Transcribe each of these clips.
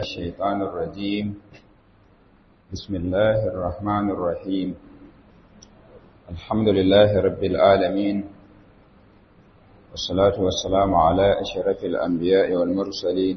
الشيطان الرجيم بسم الله الرحمن الرحيم الحمد لله رب العالمين والصلاة والسلام على أشرف الأنبياء والمرسلين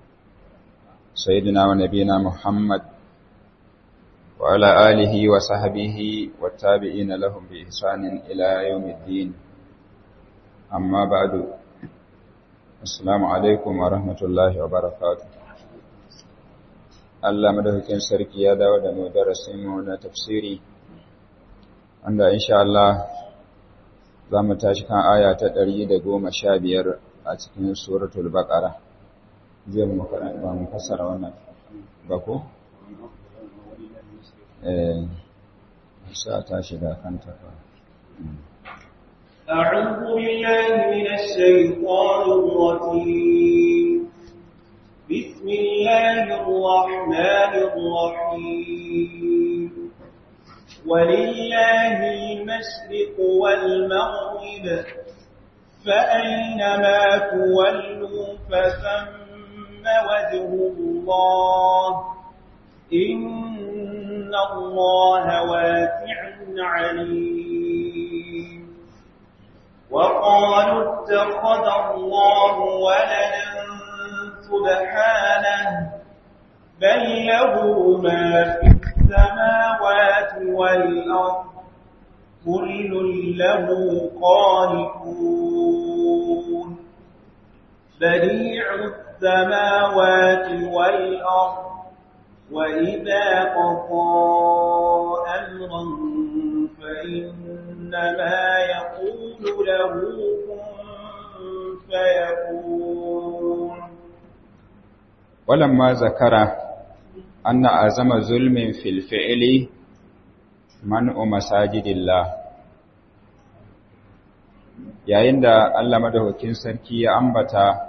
سيدنا ونبينا محمد وعلى آله وصحبه والتابعين لهم بإحسان إلى يوم الدين أما بعد السلام عليكم ورحمة الله وبركاته Allah madaukakin sarki ya dawo da mu darasin mu na tafsiri wanda insha Allah za mu tashi kan aya ta 115 a cikin suratul baqara zai mu karanta ba mu fassara wannan ba ko eh sa tashi da kanta fa أعوذ بالله من الشيطان الرجيم بسم الله الرحمن الرحيم ولله المشرق والمغرب فأينما تولوا فثم وجه الله إن الله واسع عليم وقالوا اتخذ الله ولدا سبحانه بل له ما في السماوات والأرض كل له قانتون بديع السماوات والأرض وإذا قضى أمرا فإنما يقول له كن فيكون ولما ذكر أن أعظم ظلم في الفعل منع مساجد الله yayin da Allah madaukakin sarki ya ambata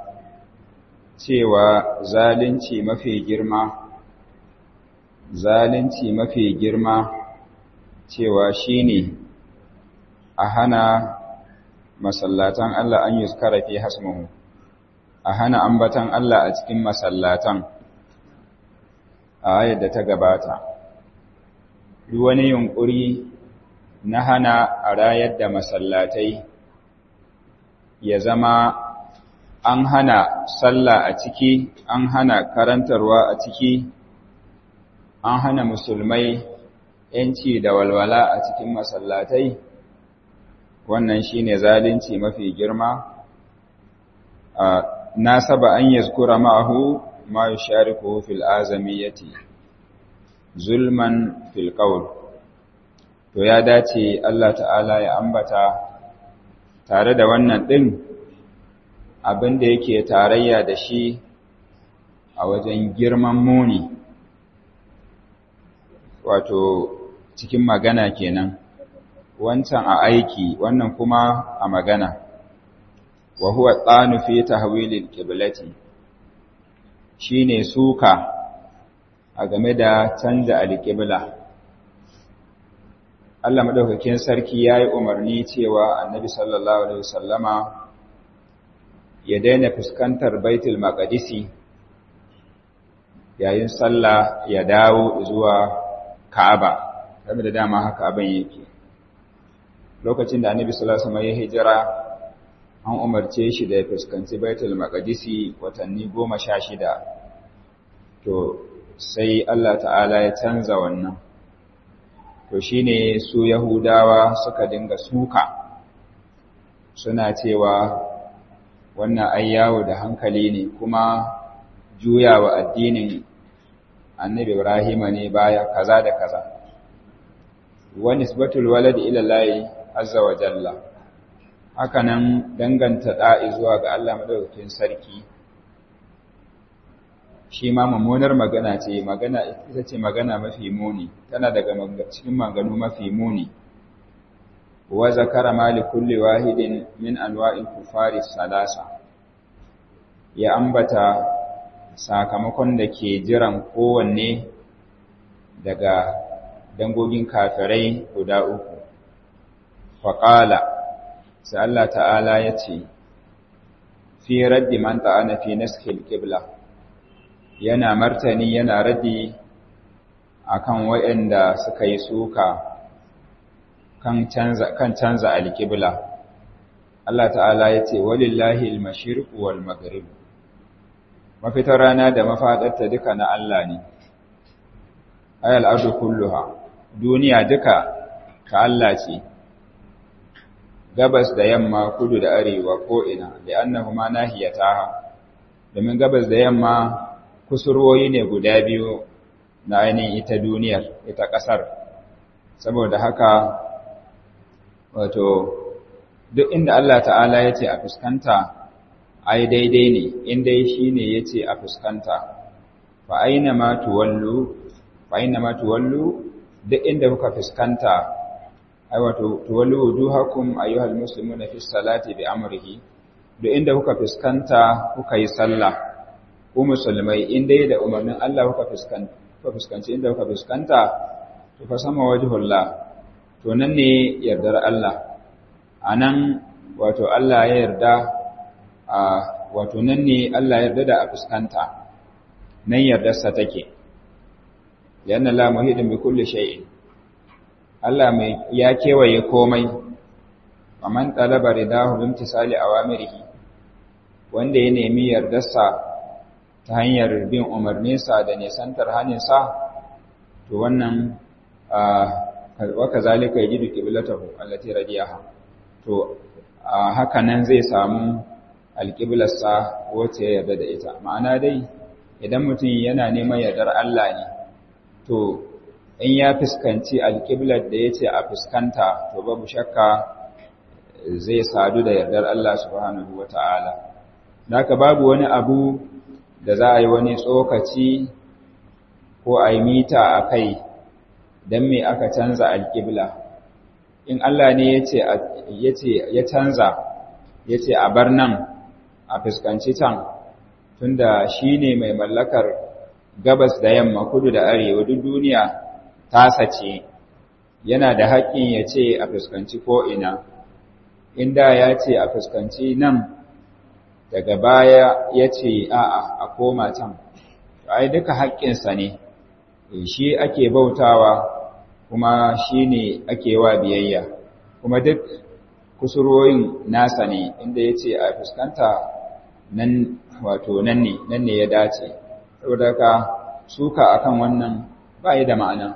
cewa zalunci mafi girma zalunci mafi girma cewa shine a hana masallatan Allah an yuzkara fi hasmuhu a hana ambatan Allah a cikin masallatan a ayar da ta gabata duk wani yunkuri na hana a rayar da masallatai ya zama an hana sallah a ciki an hana karantarwa a ciki an hana musulmai yanci da walwala a cikin masallatai wannan shine zalunci mafi girma nasaba an yazkura ma'ahu ma yushariku fil azamiyati zulman fil qawl to ya dace Allah ta'ala ya ambata tare da wannan din abin da yake tarayya da shi a wajen girman muni wato cikin magana kenan wancan a aiki wannan kuma a magana wa huwa tsanu fi tahwilil qiblati shine suka a game da canza alqibla Allah madaukakin sarki yayi umarni cewa Annabi sallallahu alaihi wasallama ya daina fuskantar Baitul Maqdisi yayin sallah ya dawo zuwa Ka'aba kamar da dama haka abin yake lokacin da Annabi sallallahu alaihi wasallam ya hijira an umarce shi da ya fuskanci baitul maqdisi watanni goma sha shida to sai Allah ta'ala ya canza wannan to shine su yahudawa suka dinga suka suna cewa wannan ai yawo da hankali ne kuma juyawa addinin annabi ibrahima ne baya kaza da kaza wa nisbatul walad ila allahi azza wa jalla hakanan danganta da'i zuwa ga Allah madaukakin sarki shi ma mummunar magana ce magana ita ce magana mafi muni tana daga cikin maganu mafi muni wa zakara mali kulli wahidin min anwa'il kufari salasa ya ambata sakamakon da ke jiran kowanne daga dangogin kafirai guda uku faqala sai Allah ta'ala ya ce fi raddi man ta'ana fi naskil qibla yana martani yana raddi akan waɗanda suka yi suka kan canza kan canza alƙibla Allah ta'ala ya ce walillahi al-mashriq wal maghrib mafitar rana da mafadarta duka na Allah ne ayal ardu kulluha duniya duka ta Allah ce gabas da yamma kudu da arewa ko ina da annahuma nahiyataha domin gabas da yamma kusurwoyi ne guda biyu na ainihin ita duniyar ita ƙasar saboda haka wato duk inda Allah ta'ala ya ce a fuskanta ai daidai ne in dai shi ne ya ce a fuskanta fa aina ma tuwallu fa aina ma tuwallu duk inda kuka fuskanta ai wato tuwallu wujuhakum ayyuhal muslimuna fi salati bi amrihi duk inda kuka fuskanta kuka yi sallah ku musulmai in dai da umarnin Allah kuka fuskanta kuka fuskanci inda kuka fuskanta to fa sama wajhullah to nan ne yardar Allah anan wato Allah ya yarda a wato nan ne Allah ya yarda da a fuskanta nan yardarsa take yana la muhidin bi kulli shay'in Allah mai ya kewaye komai man talaba ridahu bi imtisali awamirihi wanda ya nemi yardarsa ta hanyar bin umarninsa da nisantar haninsa to wannan wa kazalika yajidu qiblatahu allati radiyaha to haka nan zai samu alƙiblarsa wacce ya yarda da ita ma'ana dai idan mutum yana neman yardar Allah ne to in ya fuskanci alƙiblar da ya ce a fuskanta to babu shakka zai sadu da yardar Allah subhanahu wa ta'ala haka babu wani abu da za a yi wani tsokaci ko a yi mita a kai don me aka canza alƙibla in Allah ne ya canza ya ce a bar nan a fuskanci can tunda shi ne mai mallakar gabas da yamma kudu da arewa duk duniya tasa ce yana da haƙƙin ya ce a fuskanci ko'ina inda ya ce a fuskanci nan daga baya ya ce a'a a koma can ai duka haƙƙinsa ne shi ake bautawa kuma shi ne ake wa biyayya kuma duk kusurwoyin nasa ne inda ya ce a fuskanta nan wato nan ne nan ne ya dace saboda ka suka akan wannan ba da ma'ana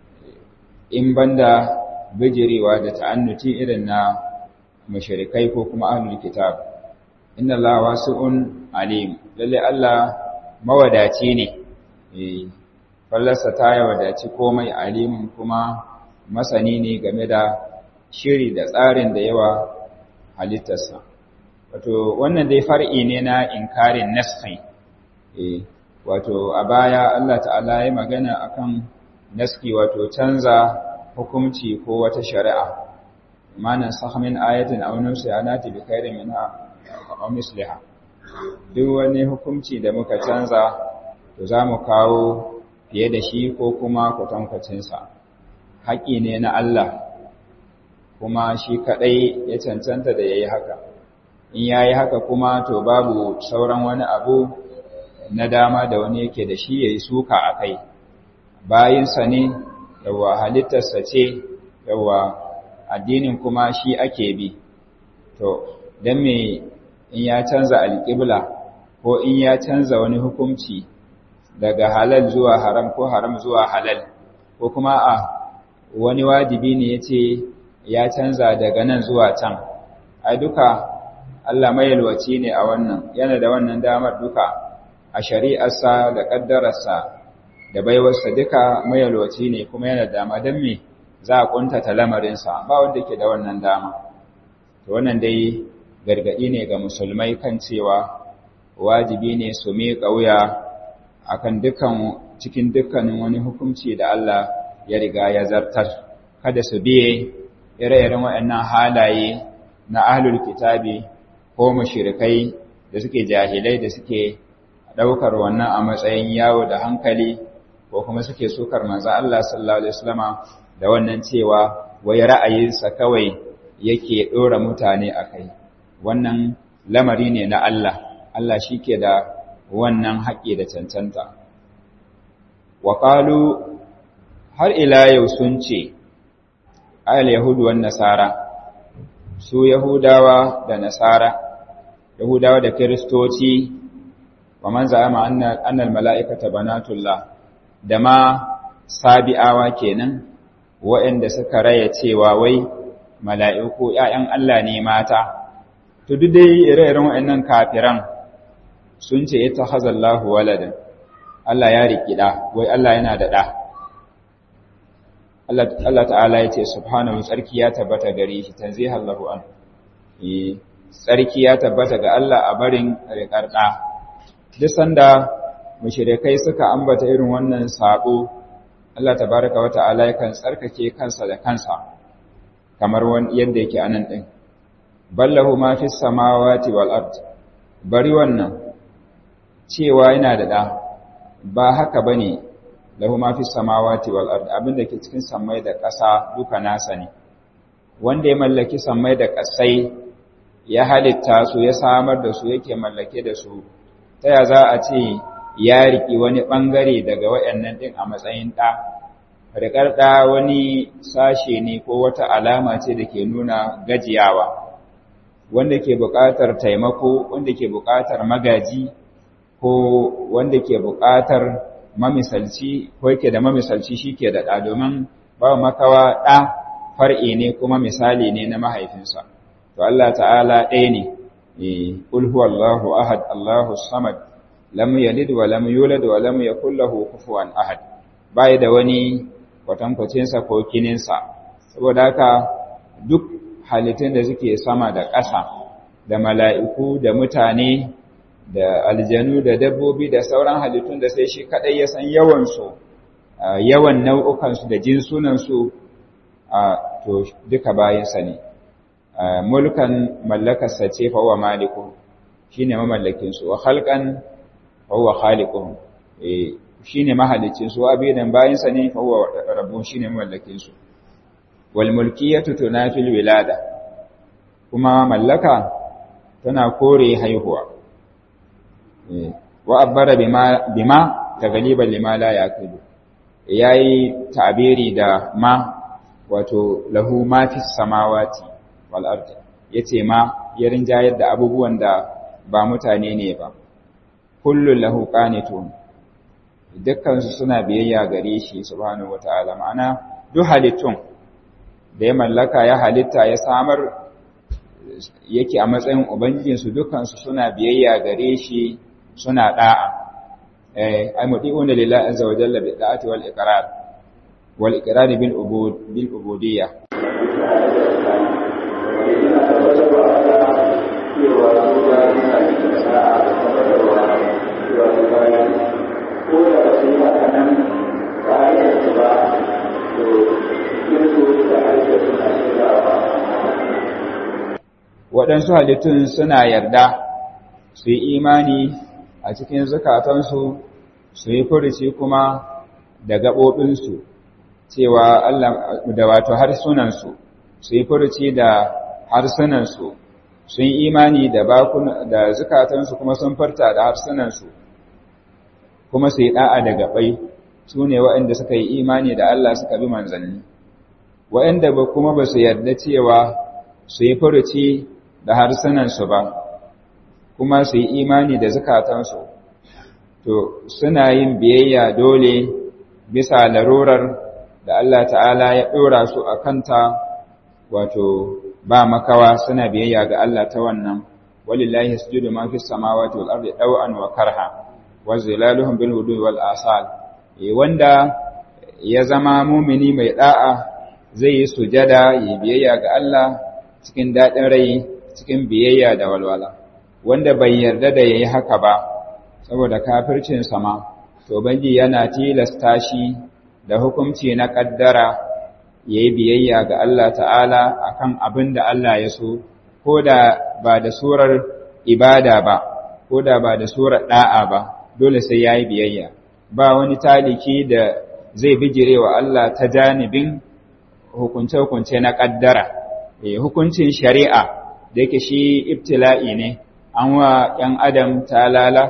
in banda bijirewa da ta'annuti irin na mashirikai ko kuma ahlul kitab inna allaha wasi'un alim lalle Allah mawadaci ne eh fallarsa ta wadaci komai alimin kuma masani ne game da shiri da tsarin da yawa halittarsa wato wannan dai far'i ne na inkarin naskhi eh wato a baya Allah ta'ala ya magana akan naski wato canza hukunci ko wata shari'a manan sahmin ayatin aw nusiyanati bi khairin minha aw misliha duk wani hukunci da muka canza to zamu kawo fiye da shi ko kuma kwatankwacin sa haƙi ne na Allah kuma shi kadai ya cancanta da yayi haka in yayi haka kuma to babu sauran wani abu na dama da wani yake da shi yayi suka akai bayinsa ne yawa halittarsa ce yawa addinin kuma shi ake bi to dan me in ya canza alƙibla ko in ya canza wani hukunci daga halal zuwa haram ko haram zuwa halal ko kuma a wani wajibi ne yace ya canza daga nan zuwa can ai duka Allah mayalwaci ne a wannan yana da wannan damar duka a shari'arsa da ƙaddararsa da baiwarsa duka mayalwaci ne kuma yana dama don me za a kuntata lamarinsa ba wanda ke da wannan dama to wannan dai gargaɗi ne ga musulmai kan cewa wajibi ne su miƙa wuya akan dukkan cikin dukkanin wani hukunci da Allah ya riga ya zartar kada su biye ire-iren waɗannan halaye na ahlul kitabi ko mushrikai da suke jahilai da suke ɗaukar wannan a matsayin yawo da hankali ko kuma suke sukar manzo Allah sallallahu alaihi wasallama da wannan cewa wai ra'ayinsa kawai yake dora mutane akai wannan lamari ne na Allah Allah shike da wannan haƙƙi da cancanta wa har ila yau sun ce ayal yahudu wan nasara su yahudawa da nasara yahudawa da kiristoci wa man za'ama anna annal mala'ikata banatullah da ma sabi'awa kenan waɗanda suka raya cewa wai mala'iku ‘ya'yan Allah ne mata, to duk dai ire-iren waɗannan kafiran sun ce ita hazallahu waladan, Allah ya riƙi ɗa, wai Allah yana da ɗa. Allah ta'ala ya ce, Subhanahu tsarki ya tabbata gare shi, tanzi hallahu an. Tsarki ya tabbata ga Allah a barin riƙar ɗa. Duk sanda mashirikai suka ambata irin wannan saɓo, Allah tabaraka wa ta'ala yakan tsarkake kansa da kansa kamar yadda yake anan din ballahu ma fis samawati wal ard bari wannan cewa yana da da ba haka bane lahu ma fis samawati wal ard abinda ke cikin sammai da ƙasa duka nasa ne wanda ya mallaki sammai da ƙasai ya halitta su ya samar da su yake mallake da su ta ya za a ce ya riƙi wani ɓangare daga waɗannan ɗin a matsayin ɗa. Riƙar ɗa wani sashe ne ko wata alama ce da ke nuna gajiyawa, wanda ke buƙatar taimako, wanda ke buƙatar magaji, ko wanda ke buƙatar mamisalci, ko yake da mamisalci shi ke da ɗa domin ba makawa ɗa far'i ne kuma misali ne na mahaifinsa. To Allah ta'ala ɗaya ne, Ƙul huwallahu ahad, Allahu samad, lam yalid wa lam yulad wa lam yakul lahu kufuwan ahad bai da wani kwatankwacin sa ko kinin sa saboda haka duk halittun da suke sama da ƙasa da mala'iku da mutane da aljanu da dabbobi da sauran halittun da sai shi kadai ya san yawan su yawan nau'ukan su da jinsunan su to duka bayin sa ne mulkan mallakarsa ce fa wa maliku shine mamallakin su wa khalqan huwa khaliquhum eh shine mahalicin su abidan bayin sa ne fa huwa rabbun shine mallakin su wal mulkiyatu tunafil wilada kuma mallaka tana kore haihuwa eh wa abbara bima bima tagaliban lima la yaqidu yayi ta'biri da ma wato lahu ma fis samawati wal ardi yace ma ya rinjayar da abubuwan da ba mutane ne ba kullun lahu qanitun dukkan su suna biyayya gare shi subhanahu wataala ma'ana duk halittun da ya mallaka ya halitta ya samar yake a matsayin ubangijin su dukkan su suna biyayya gare shi suna da'a eh ay mudiuna lillahi azza wa jalla bi da'ati wal iqrar wal iqrar bil ubud bil ubudiyya waɗansu halittun suna yarda su yi imani a cikin zukatansu su yi furici kuma da gaɓoɓinsu cewa Allah da wato harsunansu su yi furici da harsunansu sun yi imani da bakuna da zukatansu kuma sun farta da harsunansu kuma su yi ɗa'a da gaɓai su ne waɗanda suka yi imani da Allah suka bi manzanni waɗanda ba kuma ba su yarda cewa su yi furuci da harsunansu ba kuma su yi imani da zukatansu to suna yin biyayya dole bisa larurar da Allah ta'ala ya ɗora su a kanta wato ba makawa suna biyayya ga Allah ta wannan walillahi sujudu ma fis samawati wal ardi daw'an wa karha wa zilaluhum bil hudu wal asal wanda ya zama mumini mai da'a zai yi sujada yi biyayya ga Allah cikin dadin rai cikin biyayya da walwala wanda bai yarda da yayi haka ba saboda kafircin sama to banji yana tilasta shi da hukunci na kaddara yayi biyayya ga Allah ta'ala akan abin da Allah ya so ko da ba da surar ibada ba ko da ba da surar da'a ba dole sai yayi biyayya ba wani taliki da zai bijire wa Allah ta janibin hukunce-hukunce na kaddara eh hukuncin shari'a da yake shi ibtila'i ne an wa ‘yan adam talala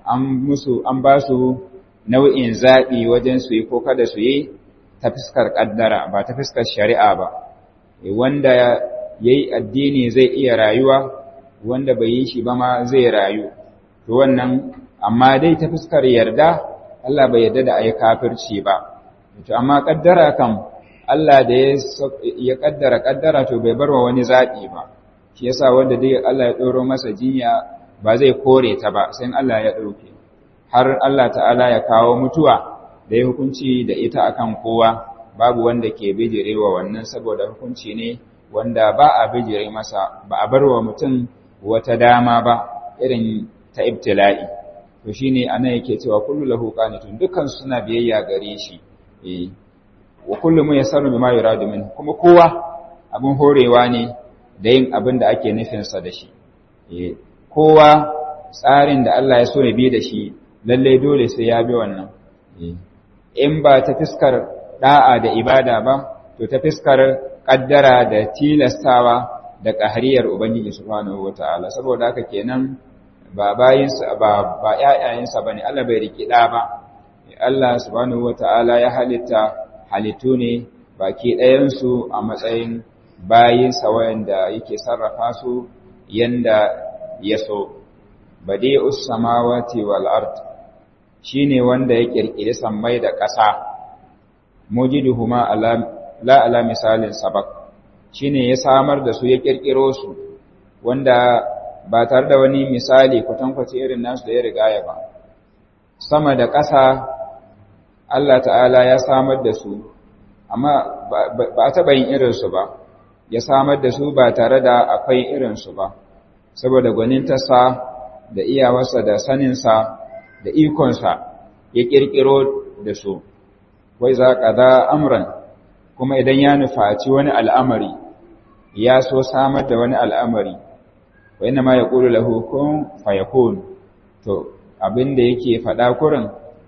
an musu an ba su nau'in zaɓi wajen su yi ko kada su yi ta fuskar ƙaddara ba ta fuskar shari'a ba wanda ya yi addini zai iya rayuwa wanda bai yi shi ba ma zai rayu to wannan amma dai ta fuskar yarda Allah bai yarda da ayi kafirci ba to amma ƙaddara kam Allah da ya ƙaddara ƙaddara to bai barwa wani zaɓi ba shi yasa wanda dai Allah ya ɗoro masa jinya ba zai kore ta ba sai Allah ya ɗauke har Allah ta'ala ya kawo mutuwa da ya hukunci da ita akan kowa babu wanda ke bijirewa wannan saboda hukunci ne wanda ba a bijire masa ba a barwa mutum wata dama ba irin ta ibtila'i to shine anan yake cewa kullu lahu qanitun dukkan suna biyayya gare shi eh wa kullu mu yasaru bima yuradu min kuma kowa abin horewa ne da yin abin da ake nufin sa da shi eh kowa tsarin da Allah ya so ya bi da shi lalle dole sai ya bi wannan in ba ta fiskar da'a da ibada ba to ta fiskar kaddara da tilastawa da ƙahariyar ubangiji subhanahu wataala saboda haka kenan ba bayinsa ba ba ƴaƴayensa bane Allah bai riki da ba Allah subhanahu wataala ya halitta halittu ne baki ɗayan su a matsayin bayinsa wanda yake sarrafa su yanda ya so badi'us samawati wal ard shine wanda ya kirkiri sammai da ƙasa mujiduhuma ala la ala misalin sabak shine ya samar da su ya kirkiro su wanda ba tare da wani misali kwatankwace irin nasu da ya rigaya ba sama da ƙasa Allah ta'ala ya samar da su amma ba a taɓa yin irinsu ba ya samar da su ba tare da akwai irinsu ba saboda gwanintarsa da iyawarsa da saninsa da ikonsa ya ƙirƙiro da su wai za ƙaza amuran kuma idan ya nufaci wani al'amari ya so samar da wani al'amari wa ina ma ya ƙuru lahukun fayakun to abinda yake faɗa kurin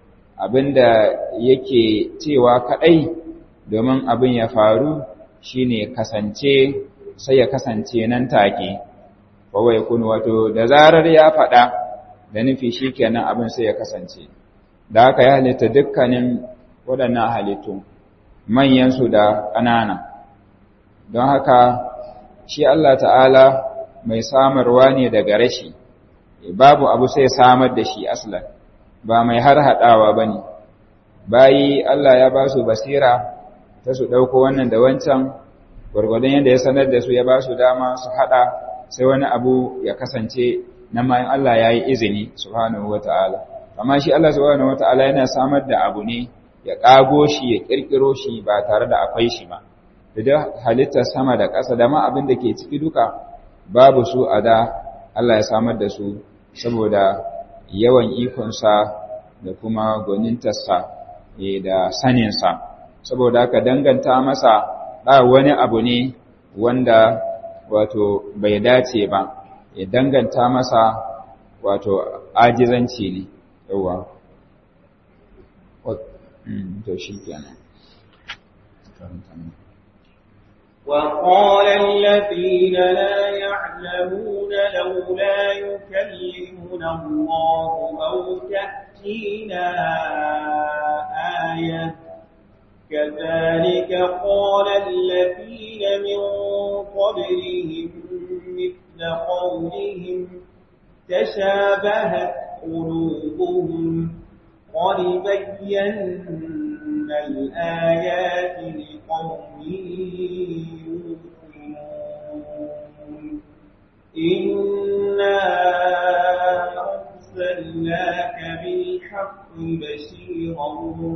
abinda yake cewa kaɗai domin abin ya faru shine kasance sai ya kasance nan take wa yakun wato da zarar ya faɗa da nufi shikenan abin sai ya kasance da haka ya halitta dukkanin waɗannan halittu manyansu da ƙanana don haka shi Allah ta'ala mai samarwa ne daga rashi babu abu sai samar da shi aslan ba mai har haɗawa ba ne bayi Allah ya ba su basira ta su ɗauko wannan da wancan gwargwadon yadda ya sanar da su ya ba su dama su haɗa sai wani abu ya kasance na mayan Allah ya yi izini subhanahu wa ta'ala amma shi Allah subhanahu wa ta'ala yana samar da abu ne ya ƙago shi ya ƙirƙiro shi ba tare da akwai shi ba da halittar sama da ƙasa da ma abin da ke ciki duka babu su a da Allah ya samar da su saboda yawan ikonsa da kuma gwanintarsa da saninsa saboda haka danganta masa ba wani abu ne wanda wato bai dace ba ya danganta masa wato ajizanci ne yawa to shi kenan وقال الذين لا يعلمون لولا يكلمنا الله أو تأتينا آية كذلك قال الذين من قبلهم مثل قولهم تشابهت قلوبهم قد بينا الآيات لقوم يوقنون إنا أرسلناك بالحق بشيرا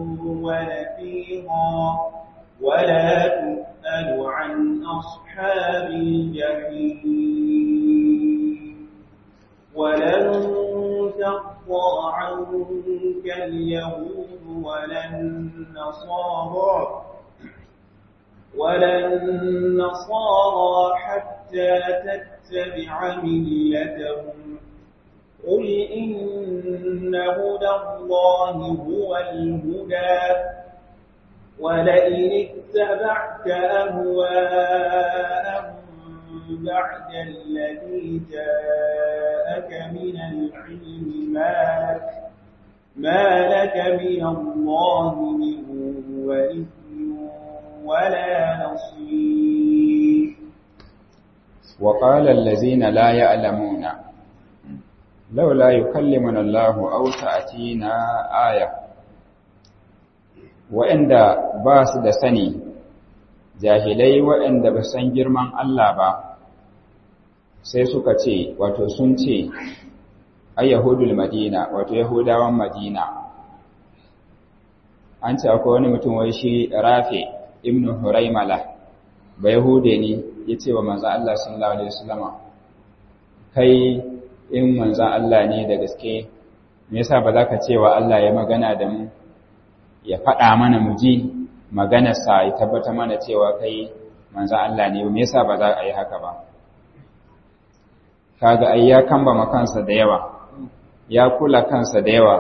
ونذيرا ولا تسأل عن أصحاب الجحيم ولن ترضى عنك اليهود ولا النصارى ولا النصارى حتى تتبع ملتهم قل إن هدى الله هو الهدى ولئن اتبعت أهواءهم بعد الذي جاءك من العلم ما لك ما لك من الله من ولي ولا نصير وقال الذين لا يعلمون لولا يكلمنا الله أو تأتينا آية وإنda ba su da sani jahilai waɗanda ba san girman Allah ba sai suka ce wato sun ce ay yahudul madina wato yahudawan madina an ce akwai wani mutum wai shi rafi ibnu huraimala ba yahude ne ya ce wa manzan Allah sallallahu alaihi wasallama kai in manzan Allah ne da gaske me yasa ba za ka ce wa Allah ya magana da mu ya faɗa mana mu ji maganarsa ya tabbata mana cewa kai manzan Allah ne me yasa ba za a yi haka ba kaga ai ya kambama kansa da yawa ya kula kansa da yawa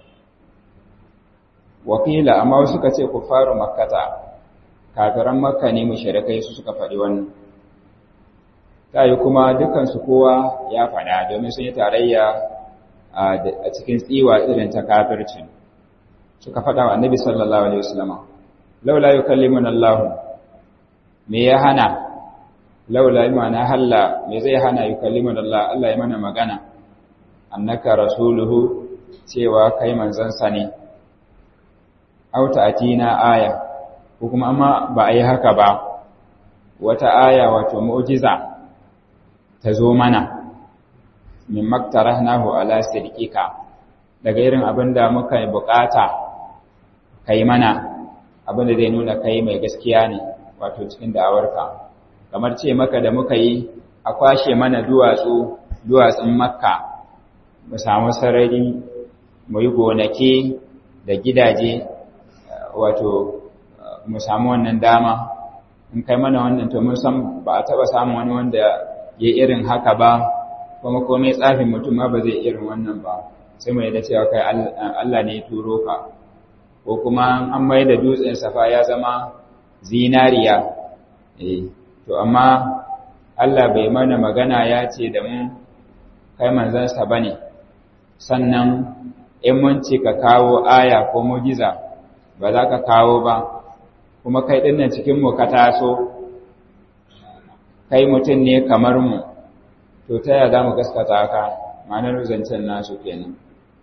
wakila amma wasu suka ce ku faru makkata kafiran makka ne mushrikai su suka faɗi wannan tayi kuma dukan su kowa ya faɗa domin sun yi tarayya a cikin tsiwa irin ta kafirci suka faɗa wa annabi sallallahu alaihi wasallam laula yukallimuna Allah me ya hana laula imana halla me zai hana yukallimuna Allah Allah ya mana magana annaka rasuluhu cewa kai manzansa ne auta atina aya ko kuma amma ba a yi haka ba wata aya wato mu'jiza ta zo mana min maktarahnahu ala sidqika daga irin abinda muka yi bukata kai mana abinda zai nuna kai mai gaskiya ne wato cikin da'awarka kamar ce maka da muka yi a kwashe mana duwatsu duwatsun makka mu samu sarari mu yi gonaki da gidaje wato mu samu wannan dama in kai mana wannan to mun san ba a taba samun wani wanda ya irin haka ba kuma komai tsafin mutum ma ba zai irin wannan ba sai mu yadda cewa kai Allah ne ya turo ka ko kuma an mai da dutsen safa ya zama zinariya eh to amma Allah bai mana magana ya ce da mu kai manzansa bane sannan in mun ce ka kawo aya ko mujiza ba za ka kawo ba kuma kai dinnan cikin mu ka taso kai mutum ne kamar mu to ta yaya za mu gaskata ka ma'anar zancen nasu kenan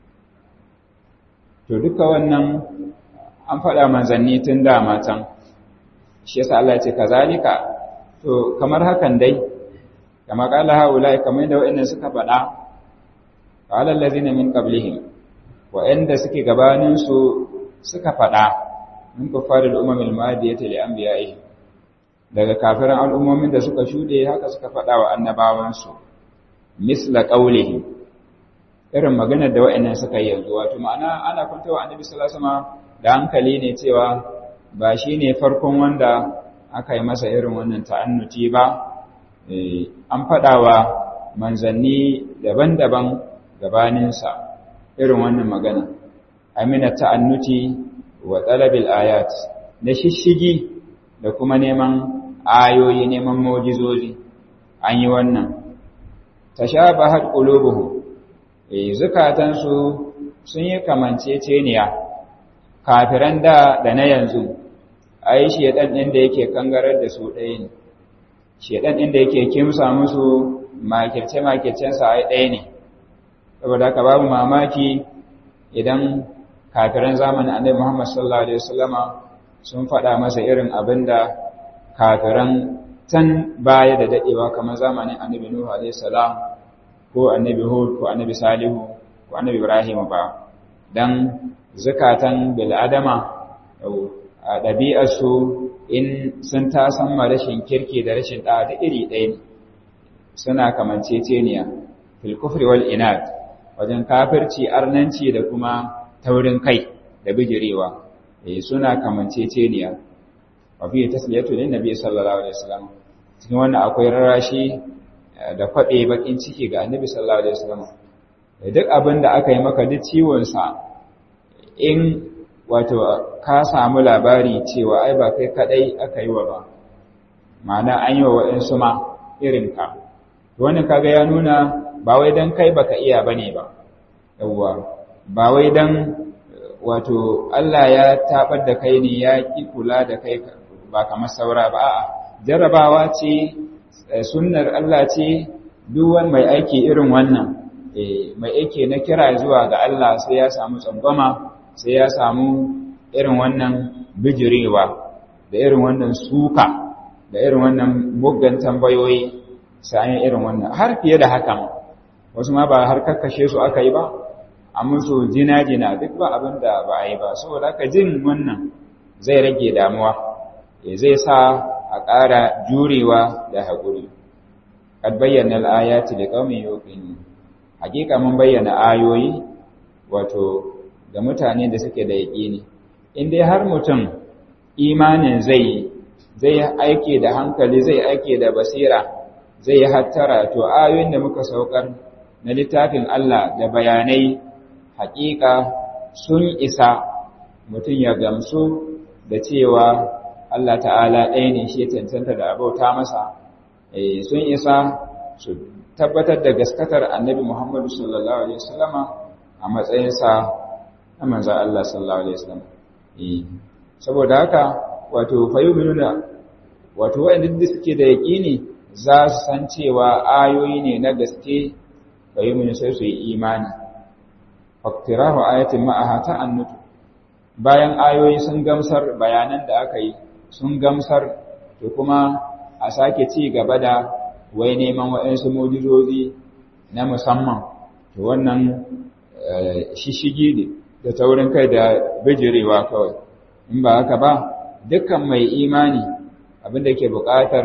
to duka wannan an faɗa manzanni tun da matan shi yasa Allah ya ce kazalika to kamar hakan dai kama qala haula kamar da wa'annan suka faɗa qala allazina min qablihim wa'anda suke gabanin su suka faɗa min kuffaril umamil madiyati li anbiya'i daga kafiran al'ummomin da suka shude haka suka faɗa wa annabawansu misla qawlihi irin maganar da wa'annan suka yi yanzu wato ma'ana ana kwantawa annabi sallallahu alaihi wasallam da hankali ne cewa ba shine farkon wanda aka yi masa irin wannan ta'annuti ba an faɗawa manzanni daban-daban gabaninsa irin wannan magana amina ta'annuti wa talabil ayat na shishigi da kuma neman ayoyi neman mu'jizozi an yi wannan tashabahat qulubuhum eh zukatansu sun yi kamanceceniya kafiran da da na yanzu ai shedan din da yake kangarar da su ɗaya ne shedan din da yake kimsa musu makirce makircen sa ai ɗaya ne saboda haka babu mamaki idan kafiran zamanin Annabi Muhammad sallallahu alaihi wasallama sun faɗa masa irin abinda kafiran tan baya da dadewa kamar zamanin Annabi Nuhu alaihi salam ko Annabi Hud ko Annabi Salihu ko Annabi Ibrahim ba dan zakatan bil adama a ɗabi'arsu in sun tasan ma rashin kirki da rashin ɗa da iri ɗaya ne suna kamanceceniya fil kufri wal inad wajen kafirci arnanci da kuma taurin kai da bijirewa eh suna kamanceceniya wa fi tasliyatu lin nabi sallallahu alaihi wasallam cikin wannan akwai rarashi da kwabe bakin ciki ga annabi sallallahu alaihi wasallam duk abin da aka yi maka duk ciwon sa in wato ka samu labari cewa ai ba kai kadai aka yi wa ba ma'ana an yi wa waɗansu ma irin ka wannan kaga ya nuna ba wai dan kai baka iya bane ba yawwa ba wai dan wato Allah ya tabar da kai ne ya ki kula da kai ba kamar saura ba a'a jarrabawa ce sunnar Allah ce duk wani mai aiki irin wannan mai aiki na kira zuwa ga Allah sai ya samu tsangwama sai ya samu irin wannan bijirewa da irin wannan suka da irin wannan muggan tambayoyi sai an irin wannan har fiye da haka wasu ma ba har kakkashe su aka yi ba a musu jina-jina duk ba abin da ba a yi ba saboda haka jin wannan zai rage damuwa zai sa a ƙara jurewa da haƙuri kad bayyana al-ayati liqaumin yuqinun hakika mun bayyana ayoyi wato ga mutane da suke da yaƙini in dai har mutum imanin zai zai aike da hankali zai aike da basira zai hattara to ayoyin da muka saukar na littafin Allah da bayanai hakika sun isa mutum ya gamsu da cewa Allah ta'ala ɗaya ne shi cancanta da abauta masa sun isa su tabbatar da gaskatar annabi Muhammadu sallallahu Alaihi wasallama a matsayinsa na manzan Allah sallallahu Alaihi wasallam. Saboda haka, wato, nuna wato, waɗanda duk suke da yaƙini za su san cewa ayoyi ne na gaske fayyuminu sai su yi imani. Faktirahu ayatin ma'aha ta annutu, bayan ayoyi sun gamsar bayanan da aka yi sun gamsar, to kuma a sake ci gaba da wai neman waɗansu mujizozi na musamman to wannan shishigi ne da taurin kai da bijirewa kawai in ba haka ba dukkan mai imani abinda ke buƙatar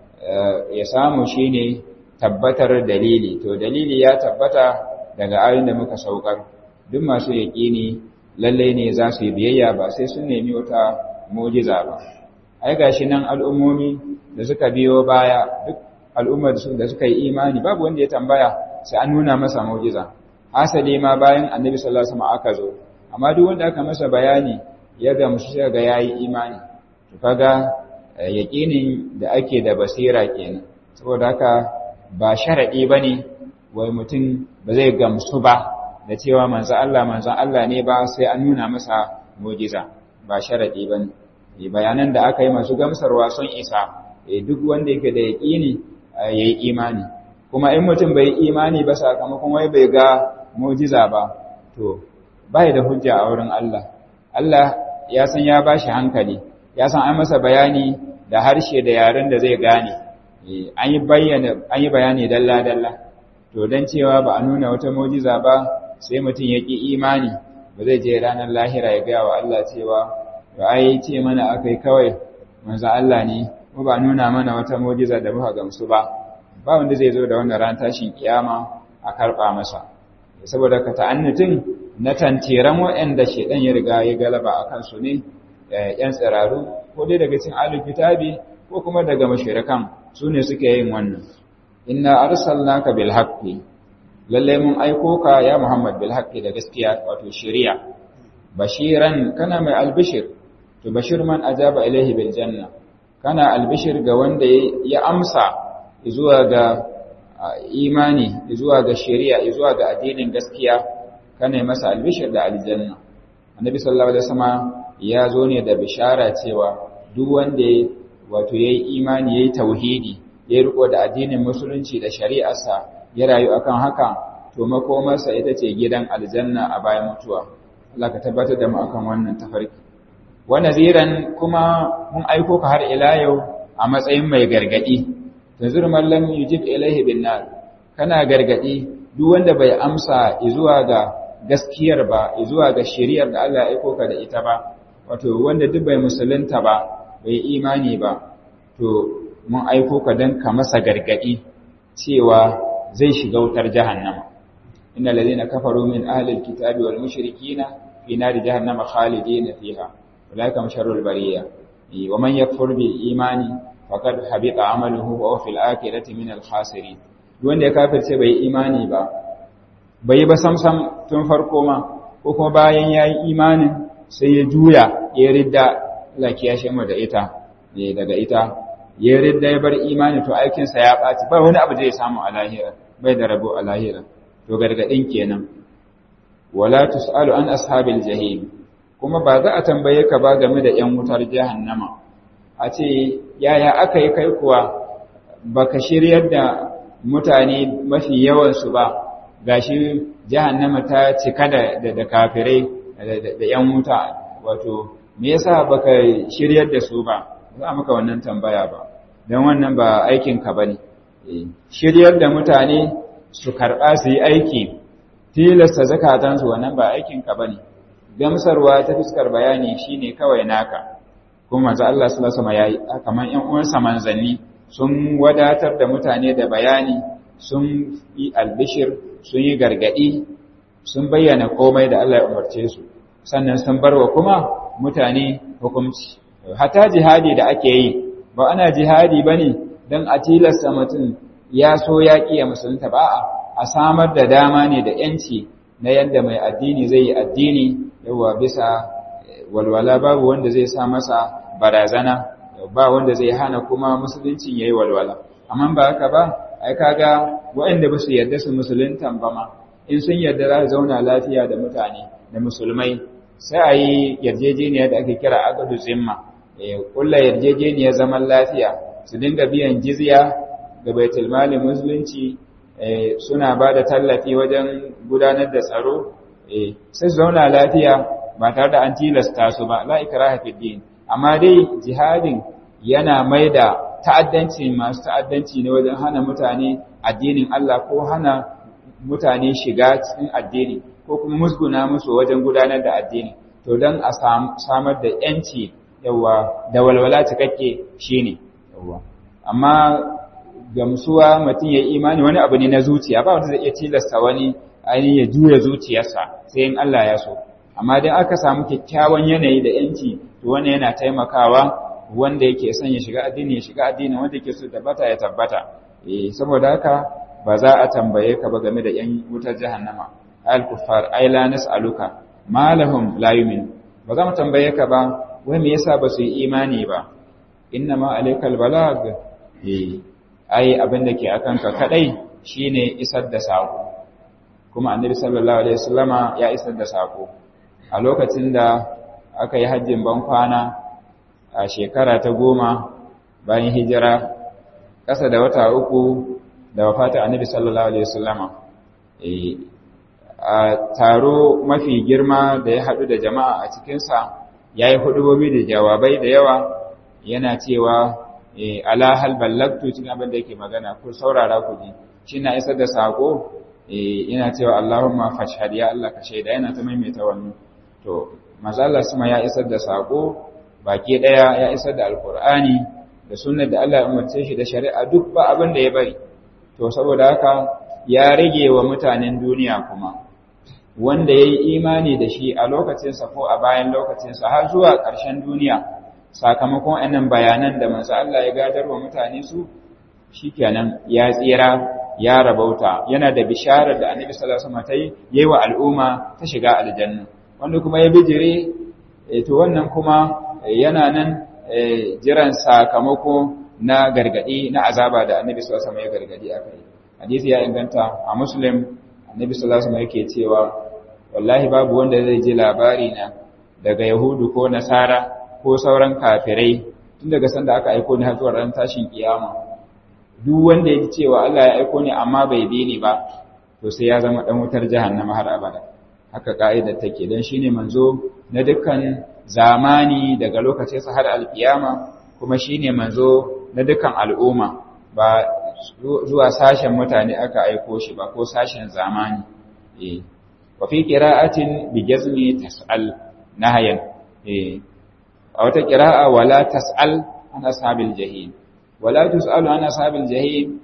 ya samu shine tabbatar dalili to dalili ya tabbata daga ayoyin da muka saukar duk masu yaƙini lallai ne za su yi biyayya ba sai sun nemi wata mujiza ba ai gashi nan al'ummomi da suka biyo baya duk al'ummar da suka yi imani babu wanda ya tambaya sai an nuna masa mu'jiza hasali ma bayan annabi sallallahu alaihi wasallam aka zo amma duk wanda aka masa bayani ya ga mushi sai ga yayi imani to kaga yaqinin da ake da basira kenan saboda haka ba sharadi bane wai mutum ba zai gamsu ba da cewa manzo Allah manzo Allah ne ba sai an nuna masa mu'jiza ba sharadi bane bayanan da aka yi masu gamsarwa sun isa duk wanda yake da yaƙini ya yi imani kuma in mutum bai imani ba sakamakon wai bai ga mujiza ba to bai da hujja a wurin Allah Allah ya san ya bashi hankali ya san an masa bayani da harshe da yaren da zai gane an yi bayyana an yi bayani dalla dalla to dan cewa ba a nuna wata mujiza ba sai mutum ya ki imani ba zai je ranar lahira ya ga wa Allah cewa ba ai ce mana akai kawai manzo Allah ne ko ba nuna mana wata mujiza da muka gamsu ba ba wanda zai zo da wannan ran tashin kiyama a karba masa saboda ka ta'annutin na tantiran waɗanda shedan ya riga ya galaba akan su ne yan tsiraru ko dai daga cikin ahlul kitabi ko kuma daga mushrikan su ne suke yin wannan inna arsalnaka bil haqqi lalle mun aiko ka ya Muhammad bil haqqi da gaskiya wato shari'a bashiran kana mai albishir to bashir man ajaba ilaihi bil janna kana albishir ga wanda ya amsa zuwa ga imani zuwa ga shari'a zuwa ga addinin gaskiya kana masa albishir da aljanna annabi sallallahu alaihi wasallam ya zo ne da bishara cewa duk wanda wato yayi imani yayi tauhidi ya riko da addinin musulunci da shari'arsa ya rayu akan haka to makomarsa ita ce gidan aljanna a bayan mutuwa Allah ka tabbatar da mu akan wannan tafarki wa naziran kuma mun aiko ka har ila yau a matsayin mai gargadi tanzur man lam yujib ilaihi bin nar kana gargadi duk wanda bai amsa zuwa ga gaskiyar ba zuwa ga shari'ar da Allah ya aiko ka da ita ba wato wanda duk bai musulunta ba bai imani ba to mun aiko ka dan ka masa gargadi cewa zai shiga wutar jahannama innal ladina kafaru min ahli alkitabi wal mushrikina fi nari jahannama khalidina fiha ulaika sharrul bariya wa man yakfur bil imani faqad habita amaluhu wa huwa fil akhirati min al khasirin wanda ya kafirce bai imani ba bai ba samsam tun farko ma ko kuma bayan yayi imanin sai ya juya ya ridda Allah ya kiyashe mu da ita daga ita ya ridda ya bar imani to aikinsa ya ɓaci ba wani abu zai samu a lahira bai da rabo a lahira to gargaɗin kenan wala tus'alu an ashabil jahim kuma ba za a tambaye ka ba game da ‘yan wutar jahannama a ce yaya aka yi kai kuwa baka shiryar da mutane mafi yawansu ba gashi jahannama ta cika da da kafirai da ‘yan wuta wato me yasa baka shiryar da su ba za maka wannan tambaya ba don wannan ba aikinka ba ne shiryar da mutane su karɓa su yi aiki tilasta zakatansu wannan ba aikinka ba ne gamsarwa ta fuskar bayani shine kawai naka kuma manzo Allah sallallahu alaihi wasallam yayi kamar ƴan uwansa manzanni sun wadatar da mutane da bayani sun yi albishir sun yi gargadi sun bayyana komai da Allah ya umarce su sannan sun barwa kuma mutane hukunci hata jihadi da ake yi ba ana jihadi bane dan a tilasta mutum ya so ya kiya musulunta ba a samar da dama ne da yanci na yadda mai addini zai yi addini yawa bisa walwala babu wanda zai sa masa barazana ba wanda zai hana kuma musulunci yayi walwala amma ba haka ba ai kaga waɗanda ba su yarda su musuluntan ba ma in sun yarda za su zauna lafiya da mutane da musulmai sai a yi yarjejeniya da ake kira agadu zimma kulla yarjejeniyar zaman lafiya su dinga biyan jizya ga baitul mali musulunci suna ba da tallafi wajen gudanar da tsaro sai su zauna lafiya ba tare da an tilasta su ba la ikraha fid din amma dai jihadin yana mai da ta'addanci masu ta'addanci ne wajen hana mutane addinin Allah ko hana mutane shiga cikin addini ko kuma musguna musu wajen gudanar da addini to don a samar da yanci yawa da walwala cikakke shine yawa amma gamsuwa mutum ya imani wani abu ne na zuciya ba wanda zai iya tilasta wani ainihin ya juya zuciyarsa sai in Allah ya so amma dai aka samu kyakkyawan yanayi da yanci to wannan yana taimakawa wanda yake son ya shiga addini ya shiga addini wanda yake so tabbata ya tabbata eh saboda haka ba za a tambaye ka ba game da yan wutar jahannama al kuffar ai la nas'aluka malahum la yu'min ba za mu tambaye ka ba wai me yasa ba su yi imani ba inna ma alaikal balag eh ai abin da ke akan ka kadai shine isar da sako kuma annabi sallallahu alaihi wasallama ya isar da sako a lokacin da aka yi hajjin ban kwana a shekara ta goma bayan hijira ƙasa da wata uku da wafata annabi sallallahu alaihi wasallama a taro mafi girma da ya haɗu da jama'a a cikinsa ya yi hudubobi da jawabai da yawa yana cewa ala hal ballagtu cikin abin da yake magana ku saurara ku ji shi na isar da sako yana cewa Allahumma fashhad ya Allah ka shaida yana ta maimaita wannan to manzo Allah sama ya isar da sako baki daya ya isar da alqur'ani da sunnar da Allah ya umarce shi da shari'a duk ba abin da ya bari to saboda haka ya rage wa mutanen duniya kuma wanda yayi imani da shi a lokacin sa ko a bayan lokacin sa har zuwa ƙarshen duniya sakamakon annan bayanan da manzo Allah ya gadar wa mutane su shikenan ya tsira ya rabauta yana da bisharar da Annabi sallallahu alaihi wasallam ta yi yayi wa al'umma ta shiga aljanna wanda kuma ya bijire to wannan kuma yana nan jiran sakamako na gargadi na azaba da Annabi sallallahu alaihi wasallam ya gargadi akai hadisi ya inganta a Muslim Annabi sallallahu alaihi wasallam yake cewa wallahi babu wanda zai ji labari na daga Yahudu ko Nasara ko sauran kafirai tun daga sanda aka aiko ni har zuwa ran tashin kiyama duk wanda ya ji cewa Allah ya aiko ni amma bai bi ni ba to sai ya zama dan wutar jahannama har abada haka ka'idar take dan shine manzo na dukkan zamani daga lokacin sa har alkiyama kuma shine manzo na dukkan al'umma ba zuwa sashen mutane aka aiko shi ba ko sashen zamani eh wa fi qira'atin bi jazmi tas'al nahayan eh a wata qira'a wala tas'al an ashabil jahim wala tus'alu an ashabil jahim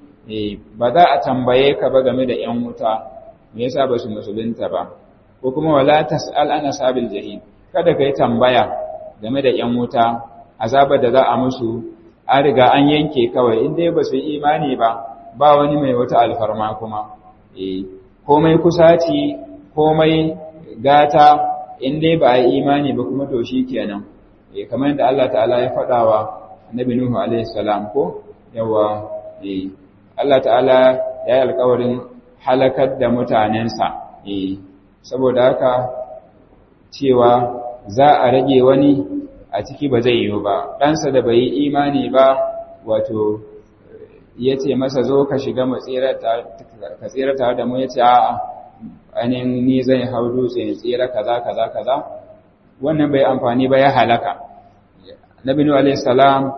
ba za a tambaye ka ba game da yan wuta me yasa ba su musulunta ba ko kuma wala tas'al an ashabil jahim kada kai tambaya game da yan wuta azabar da za a musu an riga an yanke kawai in dai ba su yi imani ba ba wani mai wata alfarma kuma eh komai kusaci komai gata in dai ba a yi imani ba kuma to shi kenan eh kamar yadda Allah ta'ala ya faɗawa annabi nuhu alaihi salam ko yawa eh Allah ta'ala ya yi alƙawarin halakar da mutanensa eh saboda haka cewa za a rage wani a ciki ba zai yiwu ba ɗansa da bai yi imani ba wato ya ce masa zo ka shiga ka tsira tare da mu ya ce a'a ainihin ni zai hau dutse ya tsira kaza kaza kaza wannan bai amfani ba ya halaka nabi nuhu alaihi salam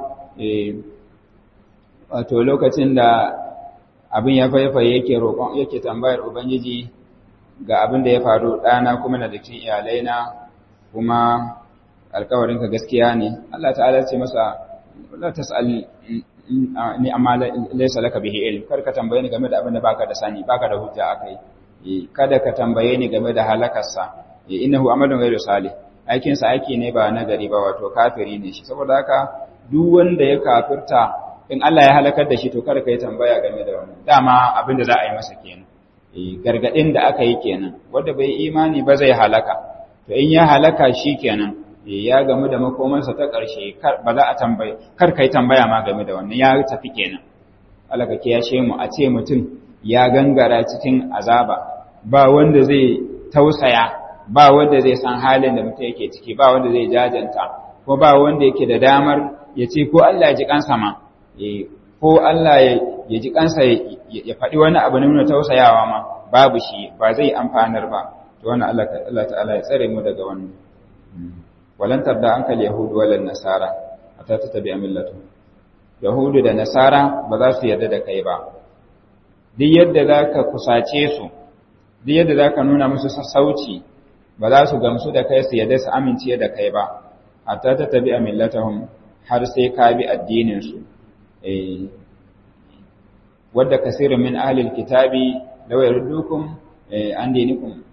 wato lokacin da abin ya faifaye yake roƙon yake tambayar ubangiji ga abin da ya faru ɗana kuma na cikin iyalaina kuma alkawarinka gaskiya ne Allah ta'ala ce masa la tas'al ni amma laysa laka bihi ilm kar ka tambaye ni game da abin da baka da sani baka da hujja akai kada ka tambaye ni game da halakarsa innahu amalun ghayru salih aikin sa aiki ne ba nagari ba wato kafiri ne shi saboda haka duk wanda ya kafirta in Allah ya halakar da shi to kada ka yi tambaya game da wannan dama abin da za a yi masa kenan gargadin da aka yi kenan wanda bai imani ba zai halaka to in ya halaka shi kenan ya gamu da makomansa ta ƙarshe ba za a tambaye kar kai tambaya ma game da wannan ya tafi kenan Allah ka kiyashe mu a ce mutum ya gangara cikin azaba ba wanda zai tausaya ba wanda zai san halin da mutum yake ciki ba wanda zai jajanta ko ba wanda yake da damar ya ce ko Allah ya ji kansa ma ko Allah ya ji kansa ya faɗi wani abu na nuna tausayawa ma babu shi ba zai amfanar ba to wannan Allah ta'ala ya tsare mu daga wannan walan tabda ankal yahudu walan nasara hatta tattabi'a millatu yahudu da nasara ba za su yarda da kai ba duk yadda zaka kusace su duk yadda zaka nuna musu sassauci ba za su gamsu da kai su yarda su amince da kai ba hatta tattabi'a millatahum har sai ka bi addinin su eh wadda kasirun min ahlil kitabi law yardukum an dinikum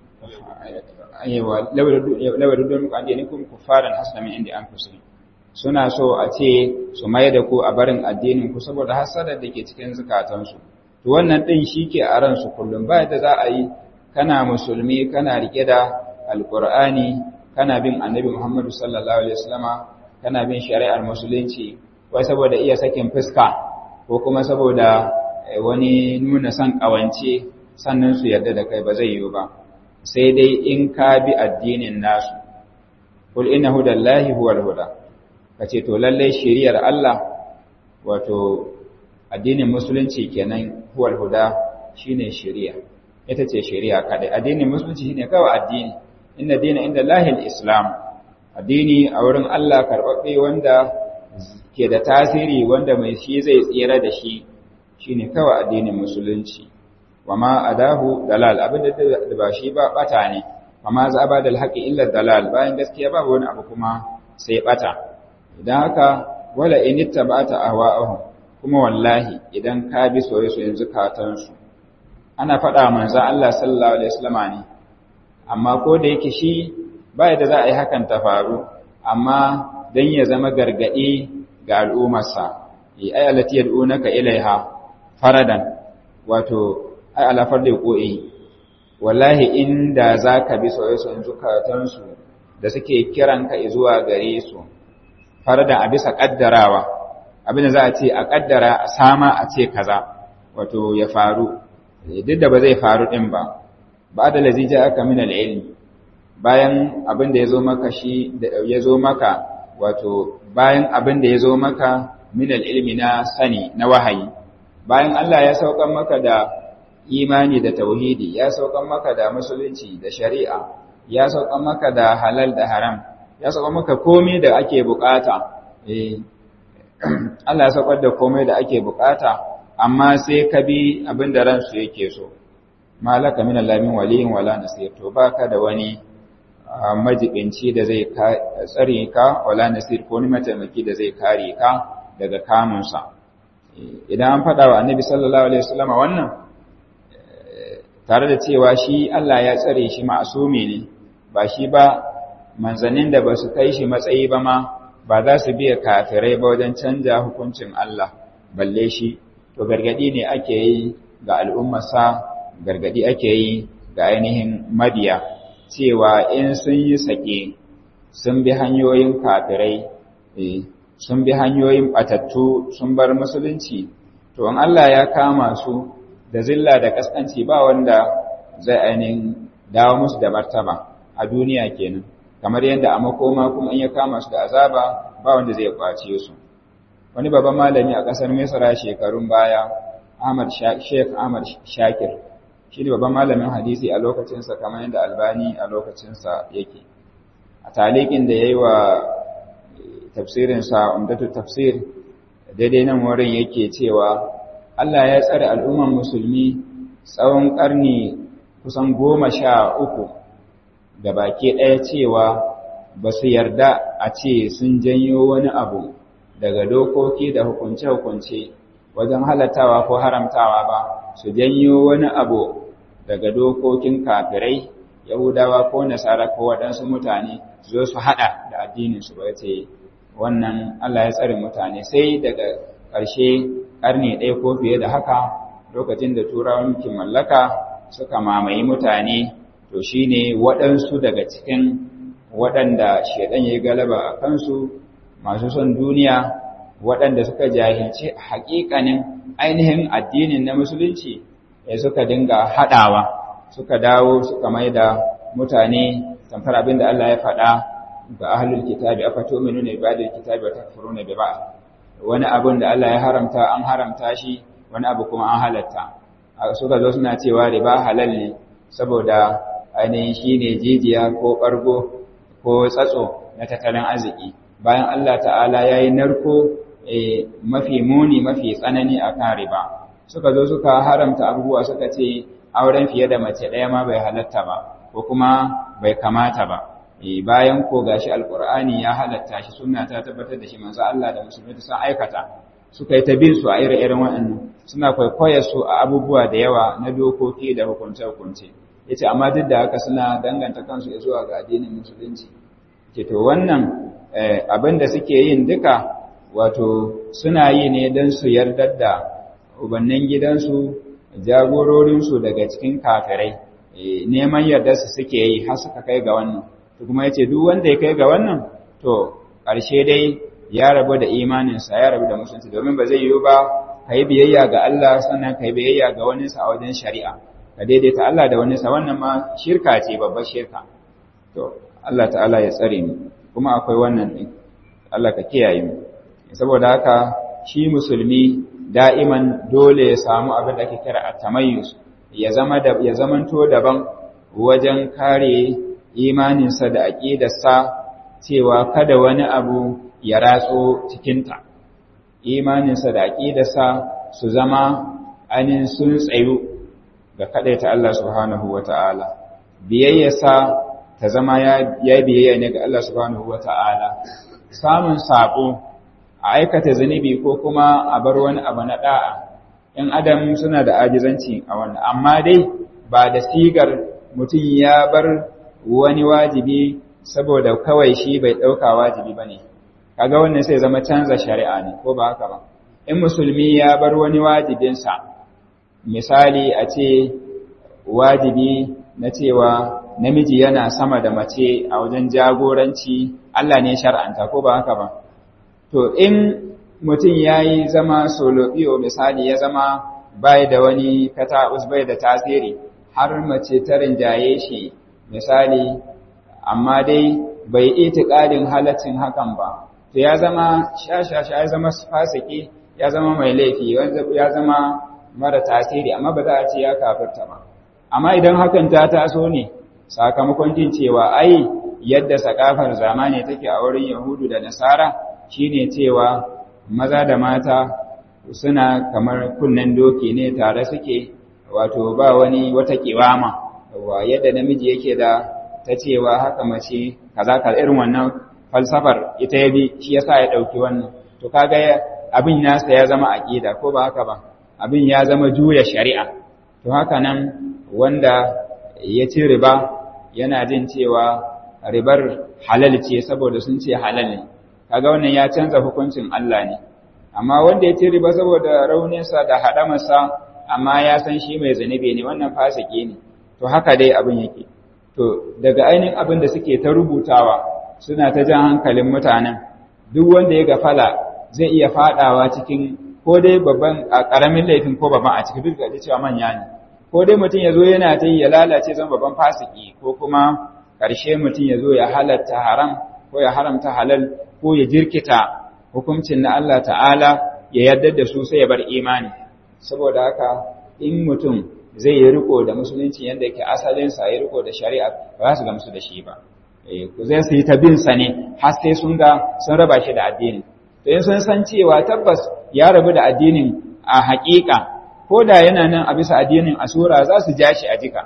aiwa lawaruddun addinikum kuffaran hasana min indi anfusihim suna so a ce su mai da ku a barin addinin ku saboda hasada da ke cikin zukatansu to wannan din shike a ran su kullum ba da za a yi kana musulmi kana rike da alqur'ani kana bin annabi Muhammad sallallahu alaihi wasallama kana bin shari'ar musulunci wai saboda iya sakin fuska ko kuma saboda wani nuna son kawance sannan su yarda da kai ba zai yiwu ba sai dai in ka bi addinin nasu kul inna hudallahi huwal huda kace to lalle shari'ar Allah wato addinin musulunci kenan huwal huda shine shari'a ita ce shari'a kada addinin musulunci shine kawai addini inna dina inda lahil islam addini a wurin Allah karbabbe wanda ke da tasiri wanda mai shi zai tsira da shi shine kawai addinin musulunci wama adahu dalal abinda da ba shi ba bata ne wama za ba da alhaqi illa dalal bayan gaskiya babu wani abu kuma sai bata idan haka wala in ittaba'ta ahwa'ahum kuma wallahi idan ka bi soyayyen zukatan su ana faɗa manzon Allah sallallahu alaihi wasallama ne amma ko da yake shi ba da za a yi hakan ta faru amma dan ya zama gargadi ga al'ummarsa ai alati yad'unaka ilaiha faradan wato ai alafar da ko'i wallahi inda za ka bi soyayen zukatansu da suke kiran ka zuwa gare su farada a bisa kaddarawa abin da za a ce a kaddara a sama a ce kaza wato ya faru duk da ba zai faru din ba ba da lazi ja aka min ilmi bayan abin da ya zo maka shi ya zo maka wato bayan abin da ya zo maka min ilmi na sani na wahayi bayan Allah ya saukan maka da imani da tauhidi ya saukan maka da musulunci da shari'a ya saukan maka da halal da haram ya saukan maka komai da ake bukata eh Allah ya saukar da komai da ake bukata amma sai ka bi abin da ransu yake so malaka min allamin waliyin wala nasir to baka da wani majibinci da zai tsare ka wala nasir ko wani mataimaki da zai kare ka daga kamunsa idan an faɗa wa annabi sallallahu alaihi wasallam wannan tare da cewa shi Allah ya tsare shi ma'asumi ne ba shi ba manzanin da ba su kai shi matsayi ba ma ba za su biya kafirai ba wajen canja hukuncin Allah balle shi to gargadi ne ake yi ga al'ummarsa gargadi ake yi ga ainihin mabiya cewa in sun yi sake sun bi hanyoyin kafirai sun bi hanyoyin batattu sun bar musulunci to in Allah ya kama su da zilla da kaskanci ba wanda zai ainihin dawo musu da martaba a duniya kenan kamar yadda a makoma kuma in ya kama su da azaba ba wanda zai kwace su wani babban malami a ƙasar Misra shekarun baya Ahmad Sheikh Ahmad Shakir shi ne babban malamin hadisi a lokacinsa kamar yadda Albani a lokacinsa yake a talikin da yayi wa tafsirinsa umdatu tafsir daidai nan wurin yake cewa Allah ya tsare al'umman musulmi tsawon ƙarni kusan goma sha uku da baki ɗaya cewa ba su yarda a ce sun janyo wani abu daga dokoki da hukunce-hukunce wajen halattawa ko haramtawa ba su janyo wani abu daga dokokin kafirai yahudawa ko nasara ko waɗansu mutane su zo su haɗa da addininsu ba ce wannan Allah ya tsare mutane sai daga ƙarshe ƙarni ɗaya ko fiye da haka lokacin da turawan mulkin mallaka suka mamaye mutane to shine waɗansu daga cikin waɗanda shaidan ya galaba a kansu masu son duniya waɗanda suka jahilci haƙiƙanin ainihin addinin na musulunci ya suka dinga haɗawa suka dawo suka mai da mutane tamfar abin da Allah ya faɗa ga ahlul kitabi afa tu'minu bi ba'dil kitabi wa takfuruna bi ba'd wani abin da Allah ya haramta an haramta shi wani abu kuma an halatta suka zo suna cewa riba halal ne saboda ainihin shine jijiya ko ɓargo ko tsatso na tattalin arziki bayan Allah ta'ala ya yi narko mafi muni mafi tsanani a kan riba suka zo suka haramta abubuwa suka ce auren fiye da mace ɗaya ma bai halatta ba ko kuma bai kamata ba bayan ko gashi alkur'ani ya halatta shi sunna ta tabbatar da shi manzo Allah da musulmi sun aikata suka yi ta bin su a ire-iren waɗannan suna kwaikwayar su a abubuwa da yawa na dokoki da hukunce-hukunce yace amma duk da haka suna danganta kansu zuwa ga addinin musulunci ke to wannan abin da suke yin duka wato suna yi ne don su yardar da ubannin gidansu jagororinsu daga cikin kafirai neman yardar su suke yi har suka kai ga wannan to kuma yace duk wanda ya kai ga wannan to ƙarshe dai ya rabu da imaninsa ya rabu da musulunci domin ba zai yiwu ba ka yi biyayya ga Allah sannan ka yi biyayya ga waninsa a wajen shari'a ka daidaita Allah da waninsa wannan ma shirka ce babbar shirka to Allah ta'ala ya tsare mu kuma akwai wannan din Allah ka kiyaye mu saboda haka shi musulmi da'iman dole ya samu abin da ake kira at-tamayyuz ya zama da ya zamanto daban wajen kare imaninsa da aqidarsa cewa kada wani abu ya ratso cikinta imaninsa da aqidarsa su zama anin sun tsayu ga kadaita Allah subhanahu wata'ala biyayyarsa ta zama ya biyayya ne ga Allah subhanahu wata'ala samun sabo a aikata zunubi ko kuma a bar wani abu na da'a in adam suna da ajizanci a wannan amma dai ba da sigar mutum ya bar wani wajibi saboda kawai shi bai ɗauka wajibi ba ne kaga wannan sai zama canza shari'a ne ko ba haka ba in musulmi ya bar wani wajibinsa misali a ce wajibi na cewa namiji yana sama da mace a wajen jagoranci Allah ne shar'anta ko ba haka ba to in mutum ya yi zama solobiyo misali ya zama bai da wani kata'us bai da tasiri har mace ta rinjaye shi misali amma dai bai itiƙadin halaccin hakan ba to ya zama shashasha ya zama fasiki ya zama mai laifi ya zama mara tasiri amma ba za a ce ya kafirta ba amma idan hakan ta taso ne sakamakon jin cewa ai yadda sakafar zamani take a wurin yahudu da nasara shine cewa maza da mata suna kamar kunnen doki ne tare suke wato ba wani wata kiwama wa yadda namiji yake da ta cewa haka mace kaza ka irin wannan falsafar ita ya bi shi yasa ya dauki wannan to kaga abin nasa ya zama aqida ko ba haka ba abin ya zama juya shari'a to haka nan wanda ya ci riba yana jin cewa ribar halal ce saboda sun ce halal ne kaga wannan ya canza hukuncin Allah ne amma wanda ya ci riba saboda rauninsa da haɗamarsa amma ya san shi mai zanibe ne wannan fasike ne to haka dai abin yake to daga ainihin abin da suke ta rubutawa suna ta jan hankalin mutanen duk wanda ya gafala zai iya fadawa cikin ko dai babban karamin laifin ko babban a cikin duk da cewa manya ne ko dai mutum ya zo yana ta ya lalace zan babban fasiki ko kuma ƙarshe mutum ya zo ya halatta haram ko ya haramta halal ko ya jirkita hukuncin na Allah ta'ala ya yarda da su sai ya bar imani saboda haka in mutum zai yi riko da musulunci yadda yake asalinsa ya riko da shari'a ba za su gamsu da shi ba ku zai su yi ta bin sa ne har sai sun ga sun raba shi da addini to in sun san cewa tabbas ya rabu da addinin a haƙiƙa ko da yana nan a bisa addinin asura za su ja shi a jika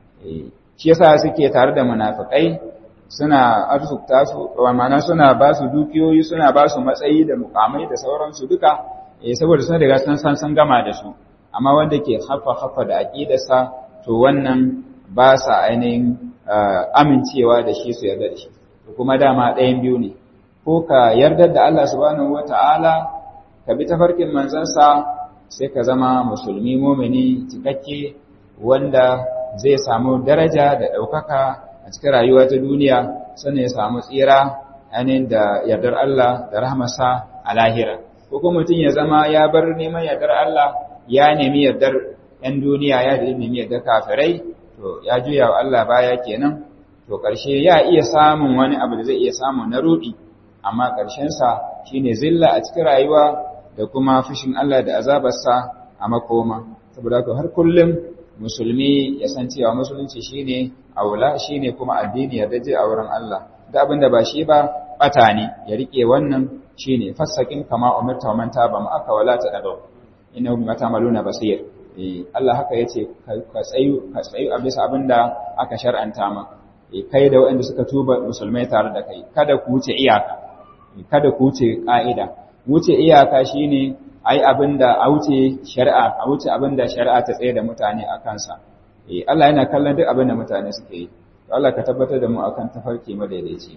shi yasa suke tare da munafikai suna arzukta su ma'ana suna ba su dukiyoyi suna ba su matsayi da mukamai da sauransu duka saboda suna daga sun san sun gama da su amma wanda ke haffa haffa da aqidarsa to wannan ba sa ainihin amincewa da shi su yarda da shi kuma dama ɗayan biyu ne ko ka yarda da Allah subhanahu wata'ala ka bi tafarkin manzansa sai ka zama musulmi mumini cikakke wanda zai samu daraja da ɗaukaka a cikin rayuwa ta duniya sannan ya samu tsira ainihin da yardar Allah da rahmasa a lahira ko kuma mutum ya zama ya bar neman yardar Allah ya nemi yardar 'yan duniya ya nemi yardar kafirai to ya juya wa Allah baya kenan to ƙarshe ya iya samun wani abu da zai iya samu na rudi amma ƙarshensa shine zilla a cikin rayuwa da kuma fushin Allah da azabarsa a makoma saboda haka har kullum musulmi ya san cewa musulunci shine aula shine kuma addini ya daje a wurin Allah da abin da ba shi ba bata ne ya rike wannan shine fassakin kama umirta man taba ma aka wala ta dago innahu bima ta'maluna basir eh Allah haka yace ka tsayu ka tsayu a bisa abin da aka shar'anta ma eh kai da waɗanda suka tuba musulmai tare da kai kada ku wuce iyaka kada ku wuce ka'ida wuce iyaka shine ai abinda a wuce shari'a a wuce abinda shari'a ta tsaye da mutane a kansa eh Allah yana kallon duk abinda mutane suke yi to Allah ka tabbatar da mu akan tafarki madaidaici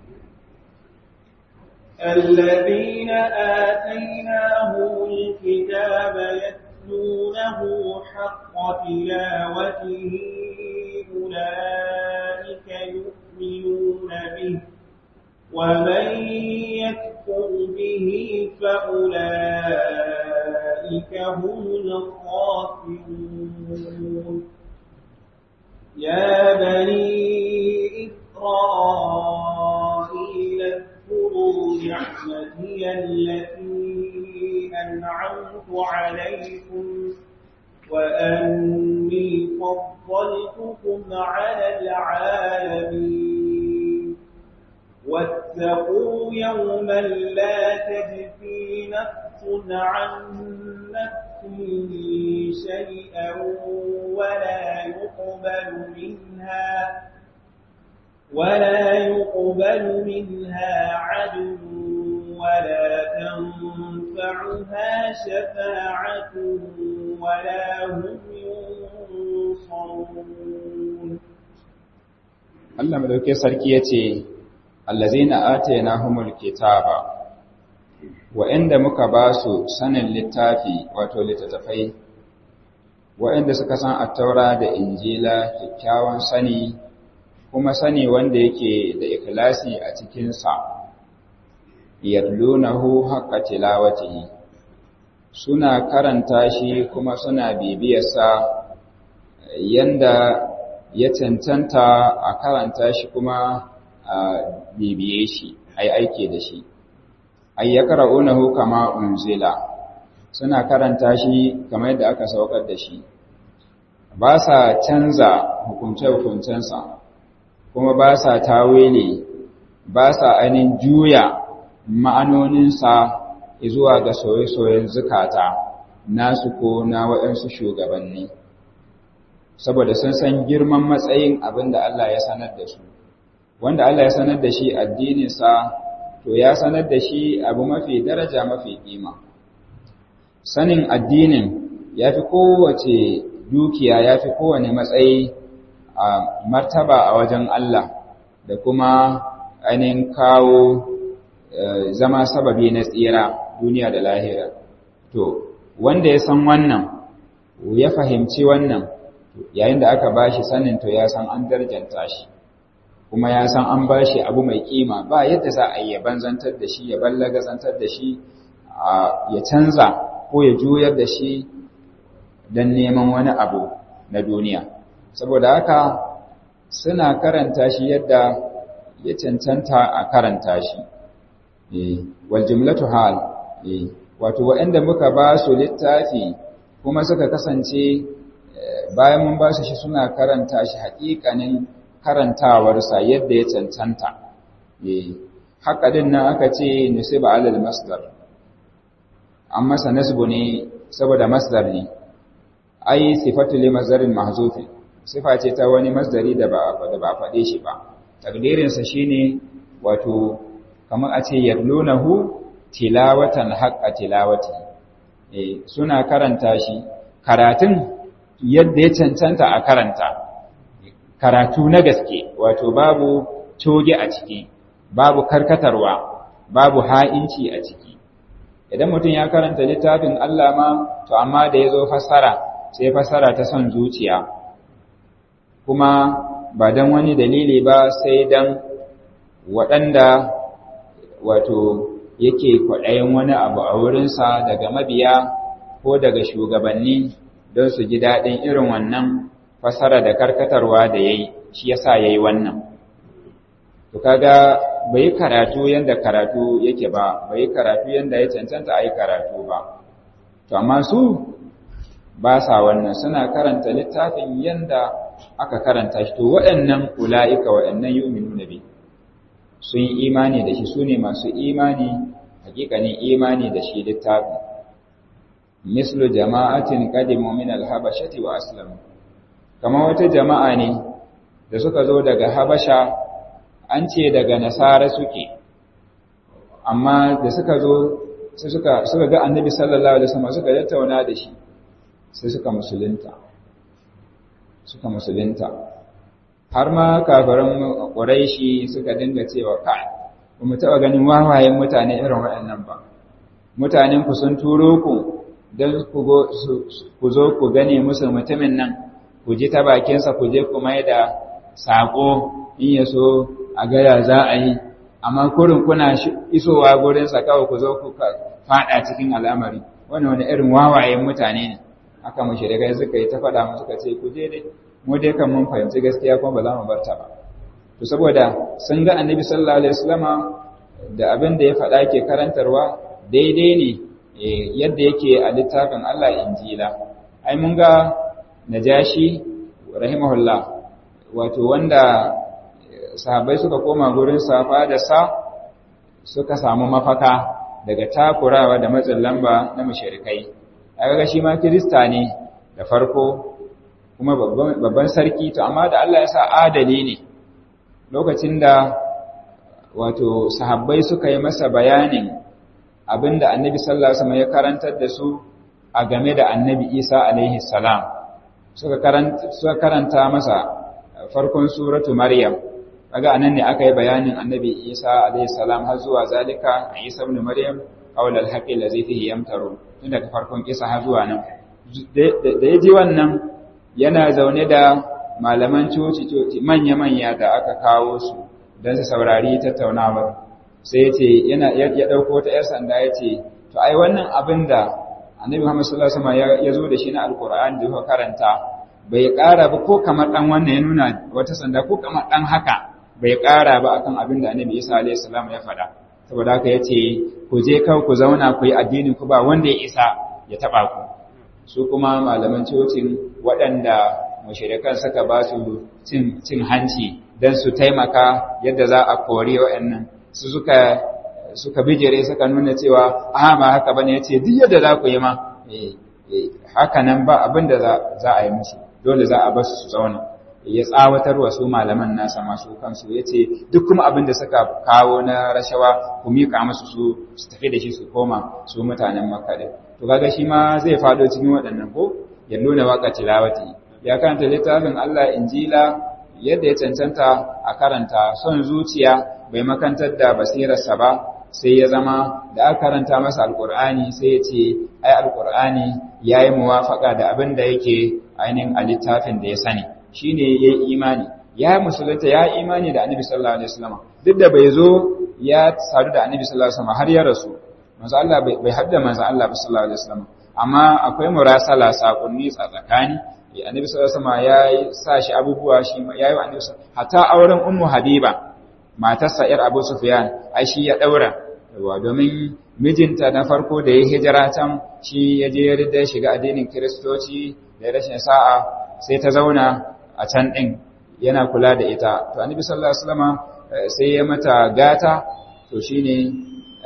الذين آتيناهم الكتاب يتلونه حق تلاوته أولئك يؤمنون به ومن يكفر به فأولئك هم الخاسرون يا بني إسرائيل اذكروا نعمتي التي أنعمت عليكم وأني فضلتكم على العالمين واتقوا يوما لا تجزي نفس عن نفس شيئا ولا يقبل منها ولا يقبل منها عدل ولا تنفعها شفاعة ولا هم ينصرون Allah madauke sarki yace allazina atainahumul kitaba wa'anda muka ba su sanin littafi wato littattafai wa'anda suka san at-taura da injila kyakkyawan sani kuma sani wanda yake da ikhlasi a cikin sa yatlunahu haqqa tilawatihi suna karanta shi kuma suna bibiyarsa yanda ya cancanta a karanta shi kuma a bibiye shi ai aike da shi ay yaqra'unahu kama unzila suna karanta shi kamar yadda aka saukar da shi ba sa canza hukunce-hukuncensa kuma ba sa tawili ba sa ainihin juya ma'anoninsa zuwa ga soye-soyen zukata nasu ko na waɗansu shugabanni saboda sun san girman matsayin abin da Allah ya sanar da su wanda Allah ya sanar da shi addininsa to ya sanar da shi abu mafi daraja mafi kima sanin addinin ya fi kowace dukiya ya fi kowane matsayi a martaba a wajen Allah da kuma ainihin kawo zama sababi na tsira duniya da lahira to wanda ya san wannan ya fahimci wannan yayin da aka bashi sanin to ya san an darjanta shi kuma ya san an ba shi abu mai kima ba yadda za a yi ya banzantar da shi ya ballagazantar da shi ya canza ko ya juyar da shi don neman wani abu na duniya saboda haka suna karanta shi yadda ya cancanta a karanta shi wal jumlatu hal wato waɗanda muka ba su littafi kuma suka kasance bayan mun ba su shi suna karanta shi haƙiƙanin karantawarsa yadda ya cancanta haka din nan aka ce nusiba alal masdar an masa nasbu ne saboda masdar ne ai sifatu li masdarin mahzufin sifa ce ta wani masdari da ba da ba faɗe shi ba takdirin sa shine wato kamar a ce yadlunahu tilawatan haqqa tilawati eh suna karanta shi karatun yadda ya cancanta a karanta karatu na gaske wato babu coge a ciki babu karkatarwa babu ha'inci a ciki idan mutum ya karanta littafin Allah ma to amma da ya zo fassara sai fassara ta son zuciya kuma ba don wani dalili ba sai don waɗanda wato yake kwaɗayin wani abu a wurinsa daga mabiya ko daga shugabanni don su ji daɗin irin wannan fasara da karkatarwa da ya yi shi yasa ya yi wannan to kaga bai karatu yanda karatu yake ba bai karatu yanda ya cancanta a yi karatu ba to amma su ba sa wannan suna karanta littafin yanda aka karanta shi to waɗannan ula'ika waɗannan yu'minu nabi sun yi imani da shi su ne masu imani hakikanin imani da shi littafin mislu jama'atin qadimu min al-habashati wa aslamu kamar wata jama'a ne da suka zo daga habasha an ce daga nasara suke amma da suka zo sai suka suka ga annabi sallallahu alaihi wasallam suka tattauna da shi sai suka musulunta suka musulunta har ma kafirin quraishi suka dinga cewa ka ba mu taba ganin wawayen mutane irin waɗannan ba mutanen ku sun turo ku don ku zo ku gane musu mutumin nan ku ji ta bakinsa ku je ku mai da saƙo in ya so a gaya za a yi amma kurin kuna isowa gurinsa kawai ku zo ku faɗa cikin al'amari wani wani irin wawayen mutane ne aka mushrikai suka yi ta faɗa mu suka ce ku je dai mu dai kan mun fahimci gaskiya kuma ba za mu bar ta ba to saboda sun ga annabi sallallahu alaihi wasallama da abin da ya faɗa ke karantarwa daidai ne yadda yake a littafin Allah injila ai mun ga najashi rahimahullah wato wanda sahabbai suka koma gurin safa da sa suka samu mafaka daga takurawa da matsin lamba na mushrikai kaga shi ma kirista ne da farko kuma babban sarki to amma da Allah ya sa adali ne lokacin da wato sahabbai suka yi masa bayanin abinda annabi sallallahu alaihi wasallam ya karantar da su a game da annabi Isa alaihi salam suka karanta suka karanta masa farkon suratu maryam kaga anan ne aka yi bayanin annabi Isa alaihi salam har zuwa zalika Isa ibn maryam qawl al-haqq allazi fihi yamtaru tun daga farkon kisa har zuwa nan da yaji wannan yana zaune da malaman coci coci manya manya da aka kawo su don su saurari tattaunawar sai ya ce yana ya dauko ta yar sanda ya ce to ai wannan abin da annabi Muhammad sallallahu alaihi wasallam ya zo da shi na alqur'ani da karanta bai ƙara ba ko kamar dan wannan ya nuna wata sanda ko kamar dan haka bai ƙara ba akan abin da annabi Isa alaihi salam ya faɗa saboda haka yace ku je kawai ku zauna ku yi addinin ku ba wanda ya isa ya taba ku su kuma malaman cocin waɗanda mushrikan suka ba su cin cin hanci dan su taimaka yadda za a kori waɗannan su suka suka bijire suka nuna cewa a ba haka bane yace duk yadda za ku yi ma haka nan ba abin da za a yi musu dole za a bar su su zauna ya tsawatar wa su malaman nasa masu kansu yace duk kuma abin da suka kawo na rashawa ku mika musu su su tafi da shi su koma su mutanen makka din to kaga shi ma zai fado cikin waɗannan ko ya nuna waka tilawati ya karanta littafin Allah injila yadda ya cancanta a karanta son zuciya bai makantar da basirarsa ba sai ya zama da aka karanta masa alkur'ani sai ya ce ai alkur'ani ya yi muwafaka da abin da yake ainihin a littafin da ya sani shi ne ya yi imani ya musulunta ya imani da annabi sallallahu alaihi wasallam duk da bai zo ya sadu da annabi sallallahu alaihi wasallam har ya rasu manzo Allah bai hadda manzo Allah sallallahu alaihi wasallam amma akwai murasala sakonni tsakani annabi sallallahu alaihi wasallam ya sa shi abubuwa shi yayi annabi hatta auren ummu habiba matarsa yar abu sufyan ai shi ya daura wa domin mijinta na farko da ya hijira can shi ya je ya shiga addinin kiristoci da rashin sa'a sai ta zauna a can din yana kula da ita to annabi sallallahu alaihi wasallam sai ya mata gata to shine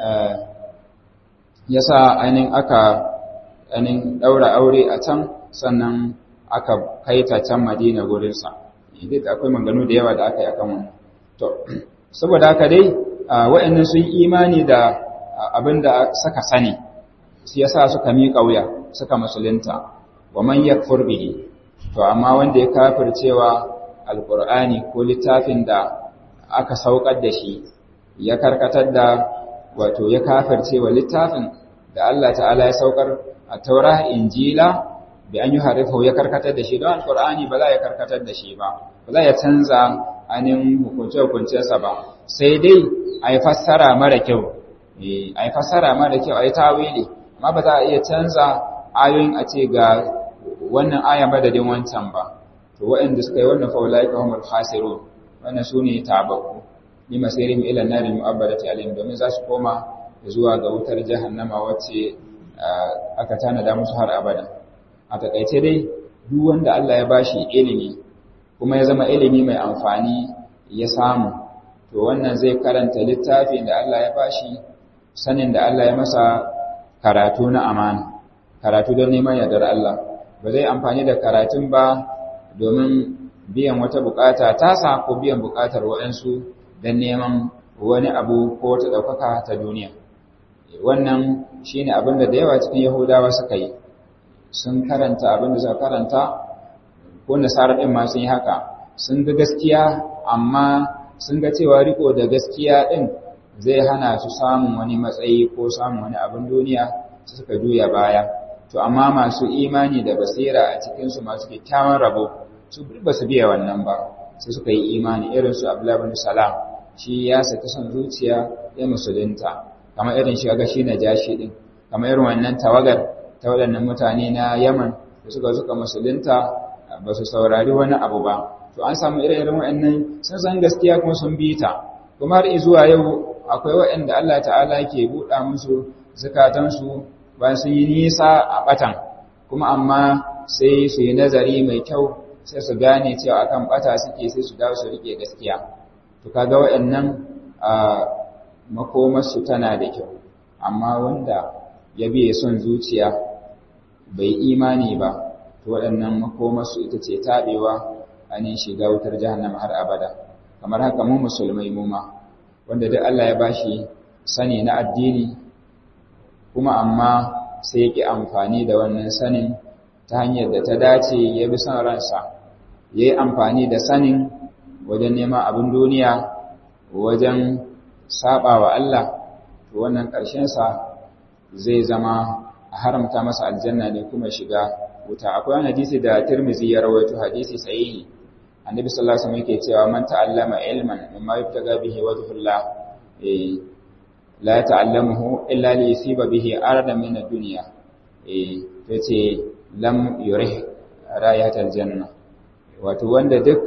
yasa ainihin aka ainihin daura aure a can sannan aka kai ta can Madina gurin sa duk akwai maganganu da yawa da aka yi akan wannan to saboda haka dai wa'annan sun imani da abinda suka sani shi yasa suka miƙa wuya suka musulunta wa man yakfur bihi to amma wanda ya kafircewa alqur'ani ko littafin da aka saukar da shi ya karkatar da wato ya kafircewa littafin da Allah ta'ala ya saukar a taura injila bi an yi harifahu ya karkatar da shi don alqur'ani ba za ya karkatar da shi ba ba za ya canza anin hukunce-hukuncensa ba sai dai a yi fassara mara kyau a yi fassara mara kyau a yi tawili amma ba za a iya canza ayoyin a ce ga wannan aya madadin wancan ba to waɗanda suka yi wannan faulai ka humul khasirun wannan su ne tababbu ni masirin ila nari mu'abbadati alayhim domin za su koma zuwa ga wutar jahannama wacce aka tanada musu har abada a takaice dai duk wanda Allah ya bashi ilimi kuma ya zama ilimi mai amfani ya samu to wannan zai karanta littafin da Allah ya bashi sanin da Allah ya masa karatu na amana karatu don neman yardar Allah ba zai amfani da karatun ba domin biyan wata bukata tasa ko biyan bukatar waɗansu don neman wani abu ko wata ɗaukaka ta duniya wannan shine abin da da yawa cikin yahudawa suka yi sun karanta abin da suka karanta ko nasara ɗin ma sun yi haka sun ga gaskiya amma sun ga cewa riko da gaskiya ɗin zai hana su samun wani matsayi ko samun wani abin duniya su suka juya baya to amma masu imani da basira a cikinsu masu kyakkyawan rabo su ba su biya wannan ba sai suka yi imani irin su abdullahi bin salam shi ya saki son zuciya ya musulunta kamar irin shi ga shi na jashi din kamar irin wannan tawagar ta waɗannan mutane na yaman da suka suka musulunta ba su saurari wani abu ba to an samu irin waɗannan sun san gaskiya kuma sun bi ta kuma har zuwa yau akwai waɗanda Allah ta'ala ke buɗa musu zukatansu bayan sun yi nisa a ɓatan kuma amma sai su yi nazari mai kyau sai su gane cewa akan ɓata suke sai su dawo su rike gaskiya to kaga waɗannan a makomarsu tana da kyau amma wanda ya biye son zuciya bai imani ba to waɗannan makomarsu ita ce taɓewa anin shiga wutar jahannama har abada kamar haka mu musulmai mu ma wanda duk Allah ya bashi sani na addini kuma amma sai yake amfani da wannan sanin ta hanyar da ta dace ya bi son ransa ya yi amfani da sanin wajen neman abin duniya wajen saba wa Allah to wannan ƙarshensa zai zama a haramta masa aljanna ne kuma shiga wuta akwai wani hadisi da Tirmidhi ya rawaito hadisi sahihi annabi sallallahu alaihi wasallam yake cewa man ta'allama ilman mimma yubtaga bihi wajhullah eh la ta'allamuhu illa li yusiba bihi aradan min ad-dunya eh yace lam yurih rayatal janna wato wanda duk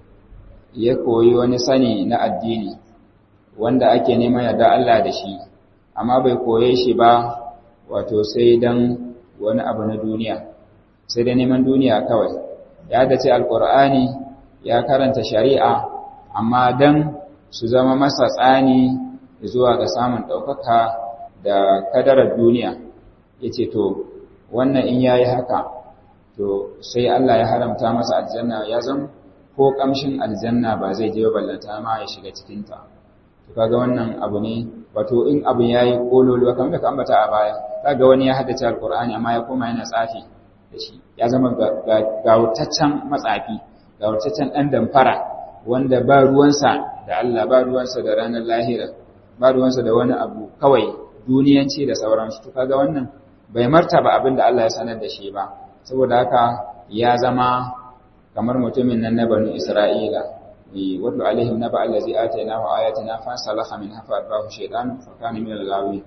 ya koyi wani sani na addini wanda ake neman yarda Allah da shi amma bai koye shi ba wato sai dan wani abu na duniya sai da neman duniya kawai ya dace alqur'ani ya karanta shari'a amma dan su zama masa tsani zuwa ga samun ɗaukaka da kadarar duniya ya ce to wannan in ya yi haka to sai Allah ya haramta masa aljanna ya zan ko ƙamshin aljanna ba zai je ballanta ma ya shiga cikinta to kaga wannan abu ne wato in abin ya yi ƙololuwa kamar da ka ambata a baya kaga wani ya haddace alƙur'ani amma ya koma yana tsafi da shi ya zama gawutaccen matsafi gawutaccen ɗan damfara wanda ba ruwansa da Allah ba ruwansa da ranar lahira ba ruwansa da wani abu kawai duniyanci da sauransu to kaga wannan bai martaba abin da Allah ya sanar da shi ba saboda haka ya zama kamar mutumin nan na banu Isra'ila watlu alaihim naba allazi atainahu ayatina fa salaha min hafa abahu shaytan fa kana min al-ghawi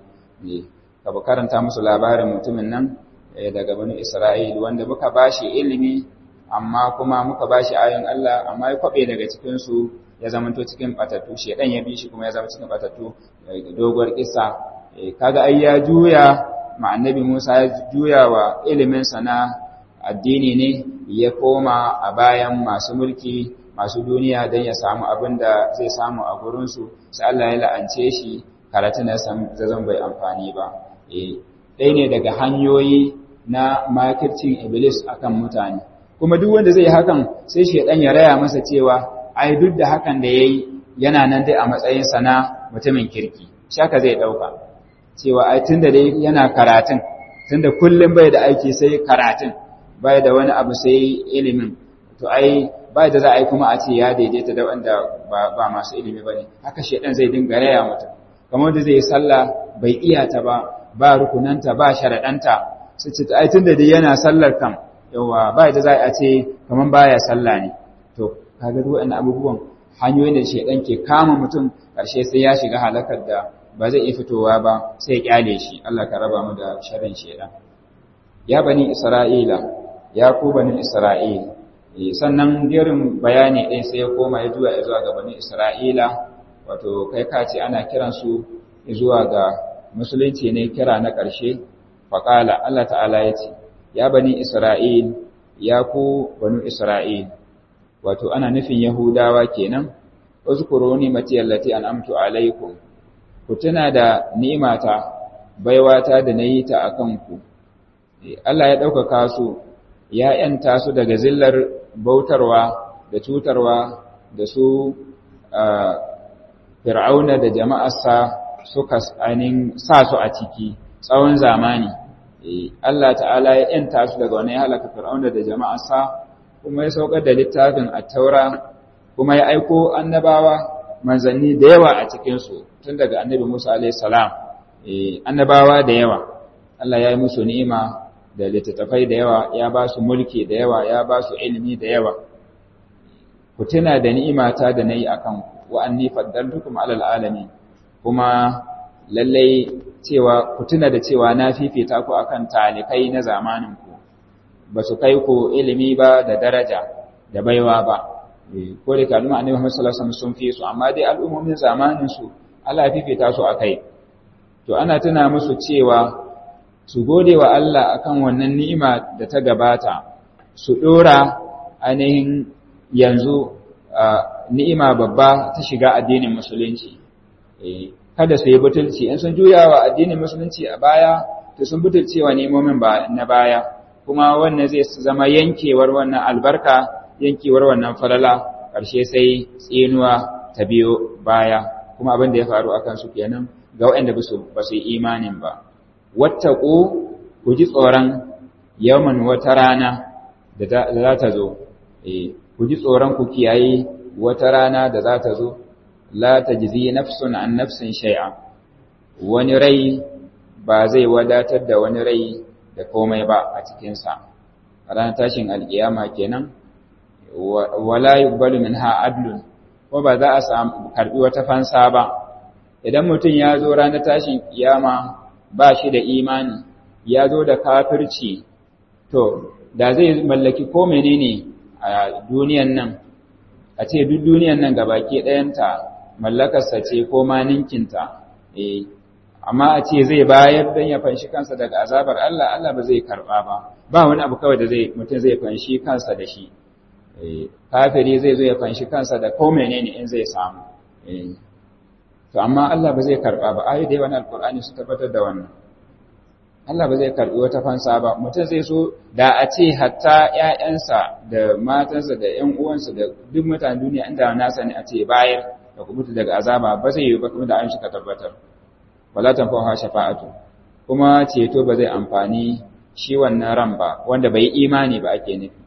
ka karanta musu labarin mutumin nan daga bani Isra'il wanda muka bashi ilimi amma kuma muka bashi ayoyin Allah amma ya kwabe daga cikin su ya zamanto cikin batattu shedan ya bi shi kuma ya zama cikin batattu doguwar kissa kaga ai ya juya ma annabi Musa ya juya wa ilimin sa na addini ne ya koma a bayan masu mulki masu duniya don ya samu abin da zai samu a gurin su sai Allah ya la'ance shi karatun da zan bai amfani ba ɗaya ne daga hanyoyi na makircin iblis akan mutane kuma duk wanda zai hakan sai shedan ya raya masa cewa ai duk da hakan da yayi yana nan dai a matsayin sana mutumin kirki shaka zai dauka cewa ai tunda dai yana karatun tunda kullum bai da aiki sai karatun bai da wani abu sai ilimin to ai bai da za a yi kuma a ce ya daidaita da wanda ba masu ilimi bane haka shedan zai dinga raya mutum kamar wanda zai yi sallah bai iya ta ba ba rukunanta ba sharaɗanta su ce ai tunda dai yana sallar kam yawa ba da za a ce kaman baya sallah ne to kaga duk wannan abubuwan hanyoyin da shedan ke kama mutum karshe sai ya shiga halakar da ba zai iya fitowa ba sai ya kyale shi Allah ka raba mu da sharrin shedan ya bani isra'ila ya ku bani isra'ila sannan jerin bayani ɗin sai ya koma ya zuwa ya zuwa ga bani isra'ila wato kai ka ce ana kiransu zuwa ga musulunci ne kira na ƙarshe faƙala Allah ta'ala ya ce ya bani isra'il ya ku banu isra'il wato ana nufin yahudawa kenan uzkuru ni'mati allati an'amtu alaikum ku tuna da ni'imata baiwata da nayi ta akan ku Allah ya ɗaukaka su ya ‘yanta su daga zillar bautarwa da cutarwa da su fir'auna da jama'arsa suka ainihin sa su a ciki tsawon zamani Allah ta'ala ya ‘yanta su daga wani halaka fir'auna da jama'arsa kuma ya saukar da littafin a taura kuma ya aiko annabawa manzanni da yawa a cikinsu tun daga annabi Musa alaihissalam annabawa da yawa Allah ya yi musu ni'ima da littattafai da yawa ya ba su mulki da yawa ya ba su ilimi da yawa ku tuna da ni'imata da na yi a kanku wa'anni faddaltukum alal alamin kuma lallai cewa ku tuna da cewa na fifita ku akan talikai na zamaninku ba su kai ku ilimi ba da daraja da baiwa ba ko da kalma annabi Muhammad sallallahu alaihi wasallam sun fi su amma dai al'ummomin zamanin su Allah ya fifita su akai to ana tuna musu cewa su gode wa Allah akan wannan ni'ima da ta gabata su dora ainihin yanzu ni'ima babba ta shiga addinin musulunci kada su yi butulci in sun juya wa addinin musulunci a baya to sun butulce wa nemomin ba na baya kuma wannan zai zama yankewar wannan albarka yankewar wannan falala ƙarshe sai tsinuwa ta biyo baya kuma abin da ya faru akan su kenan ga waɗanda ba su yi imanin ba wattaku ku ji tsoron yawan wata rana da za ta zo ku ji tsoron ku kiyaye wata rana da za ta zo la tajzi nafsun an nafsin shay'a wani rai ba zai wadatar da wani rai da komai ba a cikin sa ranar tashin alkiyama kenan wala yuqbalu minha adlun ko ba za a samu karbi wata fansa ba idan mutum ya zo ranar tashin kiyama ba shi da imani ya zo da kafirci to da zai mallaki ko menene a duniyan nan a ce duk duniyan nan gabaki ɗayanta mallakarsa ce ko ma ninkinta eh amma a ce zai bayar don ya fanshi kansa daga azabar Allah Allah ba zai karba ba ba wani abu kawai da zai mutum zai fanshi kansa da shi eh kafiri zai zo ya fanshi kansa da ko menene in zai samu eh to amma Allah ba zai karba ba ayi da yawan alqur'ani su tabbatar da wannan Allah ba zai karbi wata fansa ba mutum zai so da a ce hatta ƴaƴansa da matansa da ƴan uwansa da duk mutanen duniya inda na sani a ce bayar da kubuta daga azaba ba zai yi ba kuma da an suka tabbatar wala tanfa'uha shafa'atu kuma ceto ba zai amfani shi wannan ran ba wanda bai imani ba ake nufi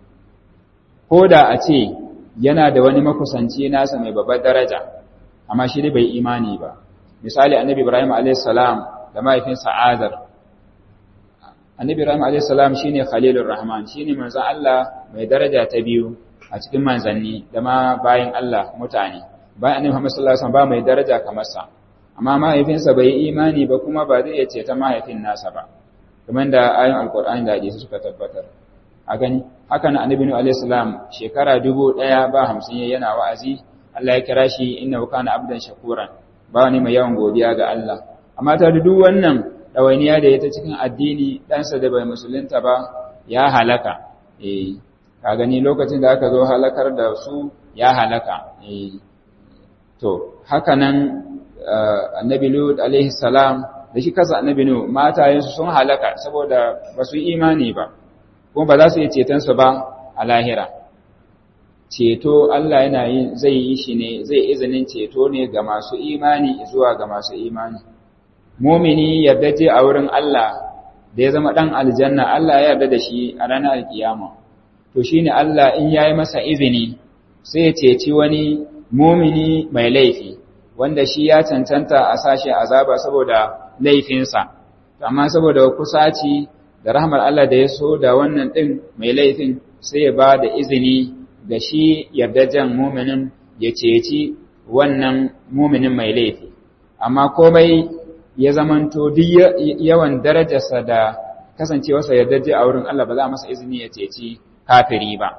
ko da a ce yana da wani makusanci nasa mai babbar daraja amma shi dai bai imani ba misali annabi ibrahim alayhis salam da mahaifinsa azar annabi ibrahim alayhis salam shine khalilur rahman shine manzon Allah mai daraja ta biyu a cikin manzanni da ma bayan Allah mutane bayan annabi Muhammad sallallahu alaihi wasallam ba mai daraja kamar sa amma mahaifinsa bai yi imani ba kuma ba zai iya ceta mahaifin nasa ba kamar da ayoyin alkur'ani da hadisi suka tabbatar a gani haka na annabi nuhu alaihi salam shekara dubu ɗaya ba hamsin yana wa'azi Allah ya kira shi innahu kana abdan shakuran ba wani mai yawan godiya ga Allah amma ta duk wannan ɗawainiya da ya ta cikin addini ɗansa da bai musulunta ba ya halaka eh ka gani lokacin da aka zo halakar da su ya halaka eh to haka nan annabi Lut alaihi salam da shi kasa annabi Nuh matayensu sun halaka saboda ba su imani ba kuma ba za su yi ceton su ba a lahira ceto Allah yana yin zai yi shi ne zai izinin ceto ne ga masu imani zuwa ga masu imani mumini yarda je a wurin Allah da ya zama dan aljanna Allah ya yarda da shi a ranar alkiyama to shine Allah in yayi masa izini sai ya ceci wani mumini mai laifi wanda shi ya cancanta a sashe azaba saboda laifinsa amma saboda kusaci da rahmar Allah da ya so da wannan din mai laifin sai ya ba da izini ga shi yardajen muminin ya ceci wannan muminin mai laifi amma komai ya zamanto duk yawan darajarsa da kasancewarsa yardaje a wurin Allah ba za a masa izini ya ceci kafiri ba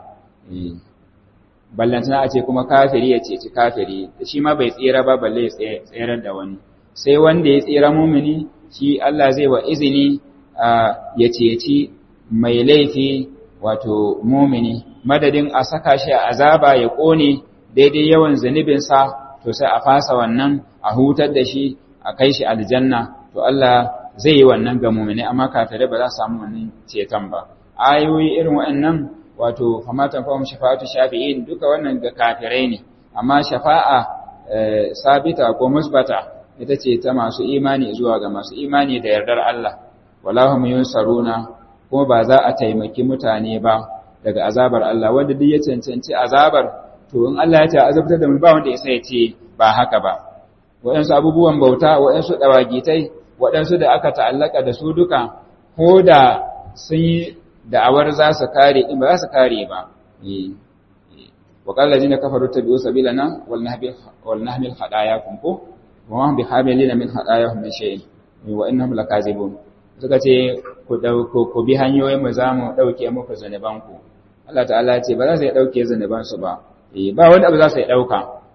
ballantana a ce kuma kafiri ya ceci kafiri shi ma bai tsira ba balle ya tsirar da wani sai wanda ya tsira mumini shi Allah zai wa izini ya ceci mai laifi wato mumini madadin a saka shi a azaba ya kone daidai yawan zunubinsa to sai a fasa wannan a hutar da shi a kai shi aljanna to Allah zai yi wannan ga mumini amma kafirai ba za su samu wannan ceton ba ayoyi irin waɗannan wato famatan fahim shafa'atu shafi'in duka wannan ga kafirai ne amma shafa'a sabita ko musbata ita ce ta masu imani zuwa ga masu imani da yardar Allah walahum yunsaruna kuma ba za a taimaki mutane ba daga azabar Allah wanda duk ya cancanci azabar to in Allah ya ce azabtar da mu ba wanda ya sai ce ba haka ba waɗansu abubuwan bauta waɗansu dawagitai waɗansu da aka ta'allaka da su duka ko da sun yi da'awar za su kare in ba za su kare ba wa qala allazina kafaru tabi'u sabilana wal nahbil wal nahmil hadayakum ko wa ma bihamilina min hadayahum min shay'in wa innahum lakazibun suka ce ku dauko ku bi hanyoyin mu zamu dauke muku zanuban ku Allah ta'ala ce ba za su dauke zanuban su ba ba wani abu za su dauka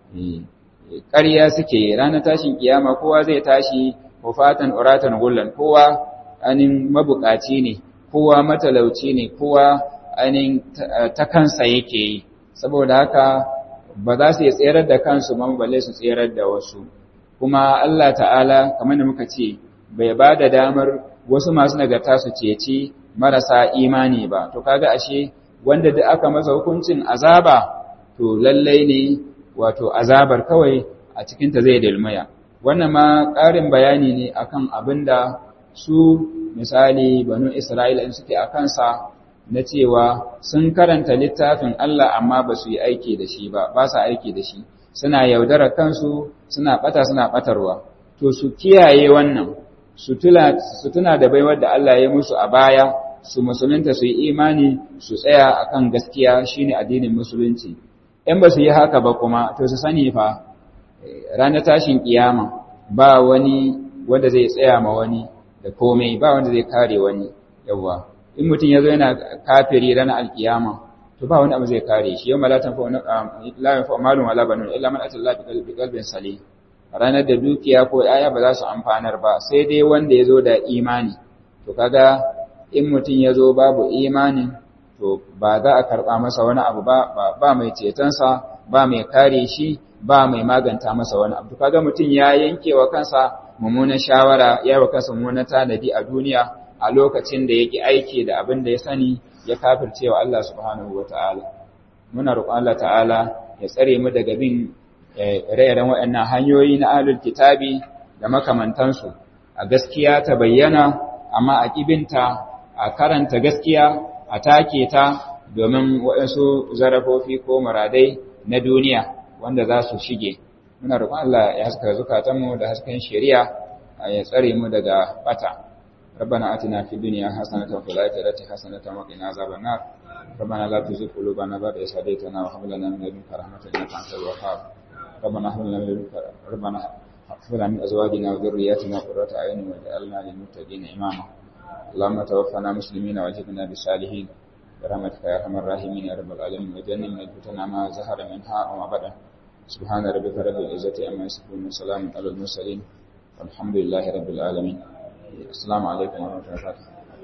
ƙarya suke ranar tashin kiyama kowa zai tashi wafatan uratan gullan kowa anin mabukaci ne kowa matalauci ne kowa ainihin ta kansa yake yi saboda haka ba za su yi tserar da kansu ma balle su tserar da wasu kuma Allah ta'ala kamar da muka ce bai ba da damar wasu masu nagarta su ceci marasa imani ba to kaga ashe wanda da aka masa hukuncin azaba to lallai ne wato azabar kawai a cikinta zai dalmaya wannan ma ƙarin bayani ne akan abin da su misali banu Isra'ila in suke a kansa na cewa sun karanta littafin Allah amma ba su yi aiki da shi ba, ba sa aiki da shi, suna yaudara kansu, suna ɓata suna ɓatarwa. To su kiyaye wannan, su tuna da baiwar da Allah ya musu a baya, su musulunta su yi imani, su tsaya akan gaskiya shine addinin musulunci. In ba su yi haka ba kuma, to su sani fa, ranar tashin kiyama ba wani wanda zai tsaya ma wani da komai ba wanda zai kare wani yawa in mutum yazo yana kafiri ranar alkiyama to ba wani abu zai kare shi yau malatan fa la yanfa malun wala banun illa man atalla bi qalbin salim ranar da dukiya ko yaya ba za su amfanar ba sai dai wanda yazo da imani to kaga in mutum yazo babu imanin to ba za a karba masa wani abu ba ba mai cetonsa ba mai kare shi ba mai maganta masa wani abu kaga mutum ya yanke wa kansa mummunan shawara ya wa kansa mummunan tanadi a duniya a lokacin da yake aiki da abin da ya sani ya kafirce wa Allah subhanahu wataala muna roƙon Allah ta'ala ya tsare mu daga bin ire-iren waɗannan hanyoyi na ahlul kitabi da makamantansu a gaskiya ta bayyana amma a kibinta a karanta gaskiya a take ta domin waɗansu zarafofi ko muradai na duniya wanda za su shige muna roƙon Allah ya haska zukatanmu da hasken shari'a ya tsare mu daga bata ربنا آتنا في الدنيا حسنة وفي الآخرة حسنة وقنا عذاب النار ربنا لا تزغ قلوبنا بعد إذ هديتنا وهب لنا من لدنك رحمة إنك أنت الوهاب ربنا هب لنا من لدنك ربنا هب لنا من أزواجنا وذرياتنا قرة أعين واجعلنا للمتقين إماما اللهم توفنا مسلمين والحقنا بالصالحين برحمتك يا أرحم الراحمين يا رب العالمين وجنبنا الفتن ما ظهر منها وما بطن سبحان ربك رب العزة عما يصفون وسلام على المرسلين والحمد لله رب العالمين السلام عليكم ورحمة الله وبركاته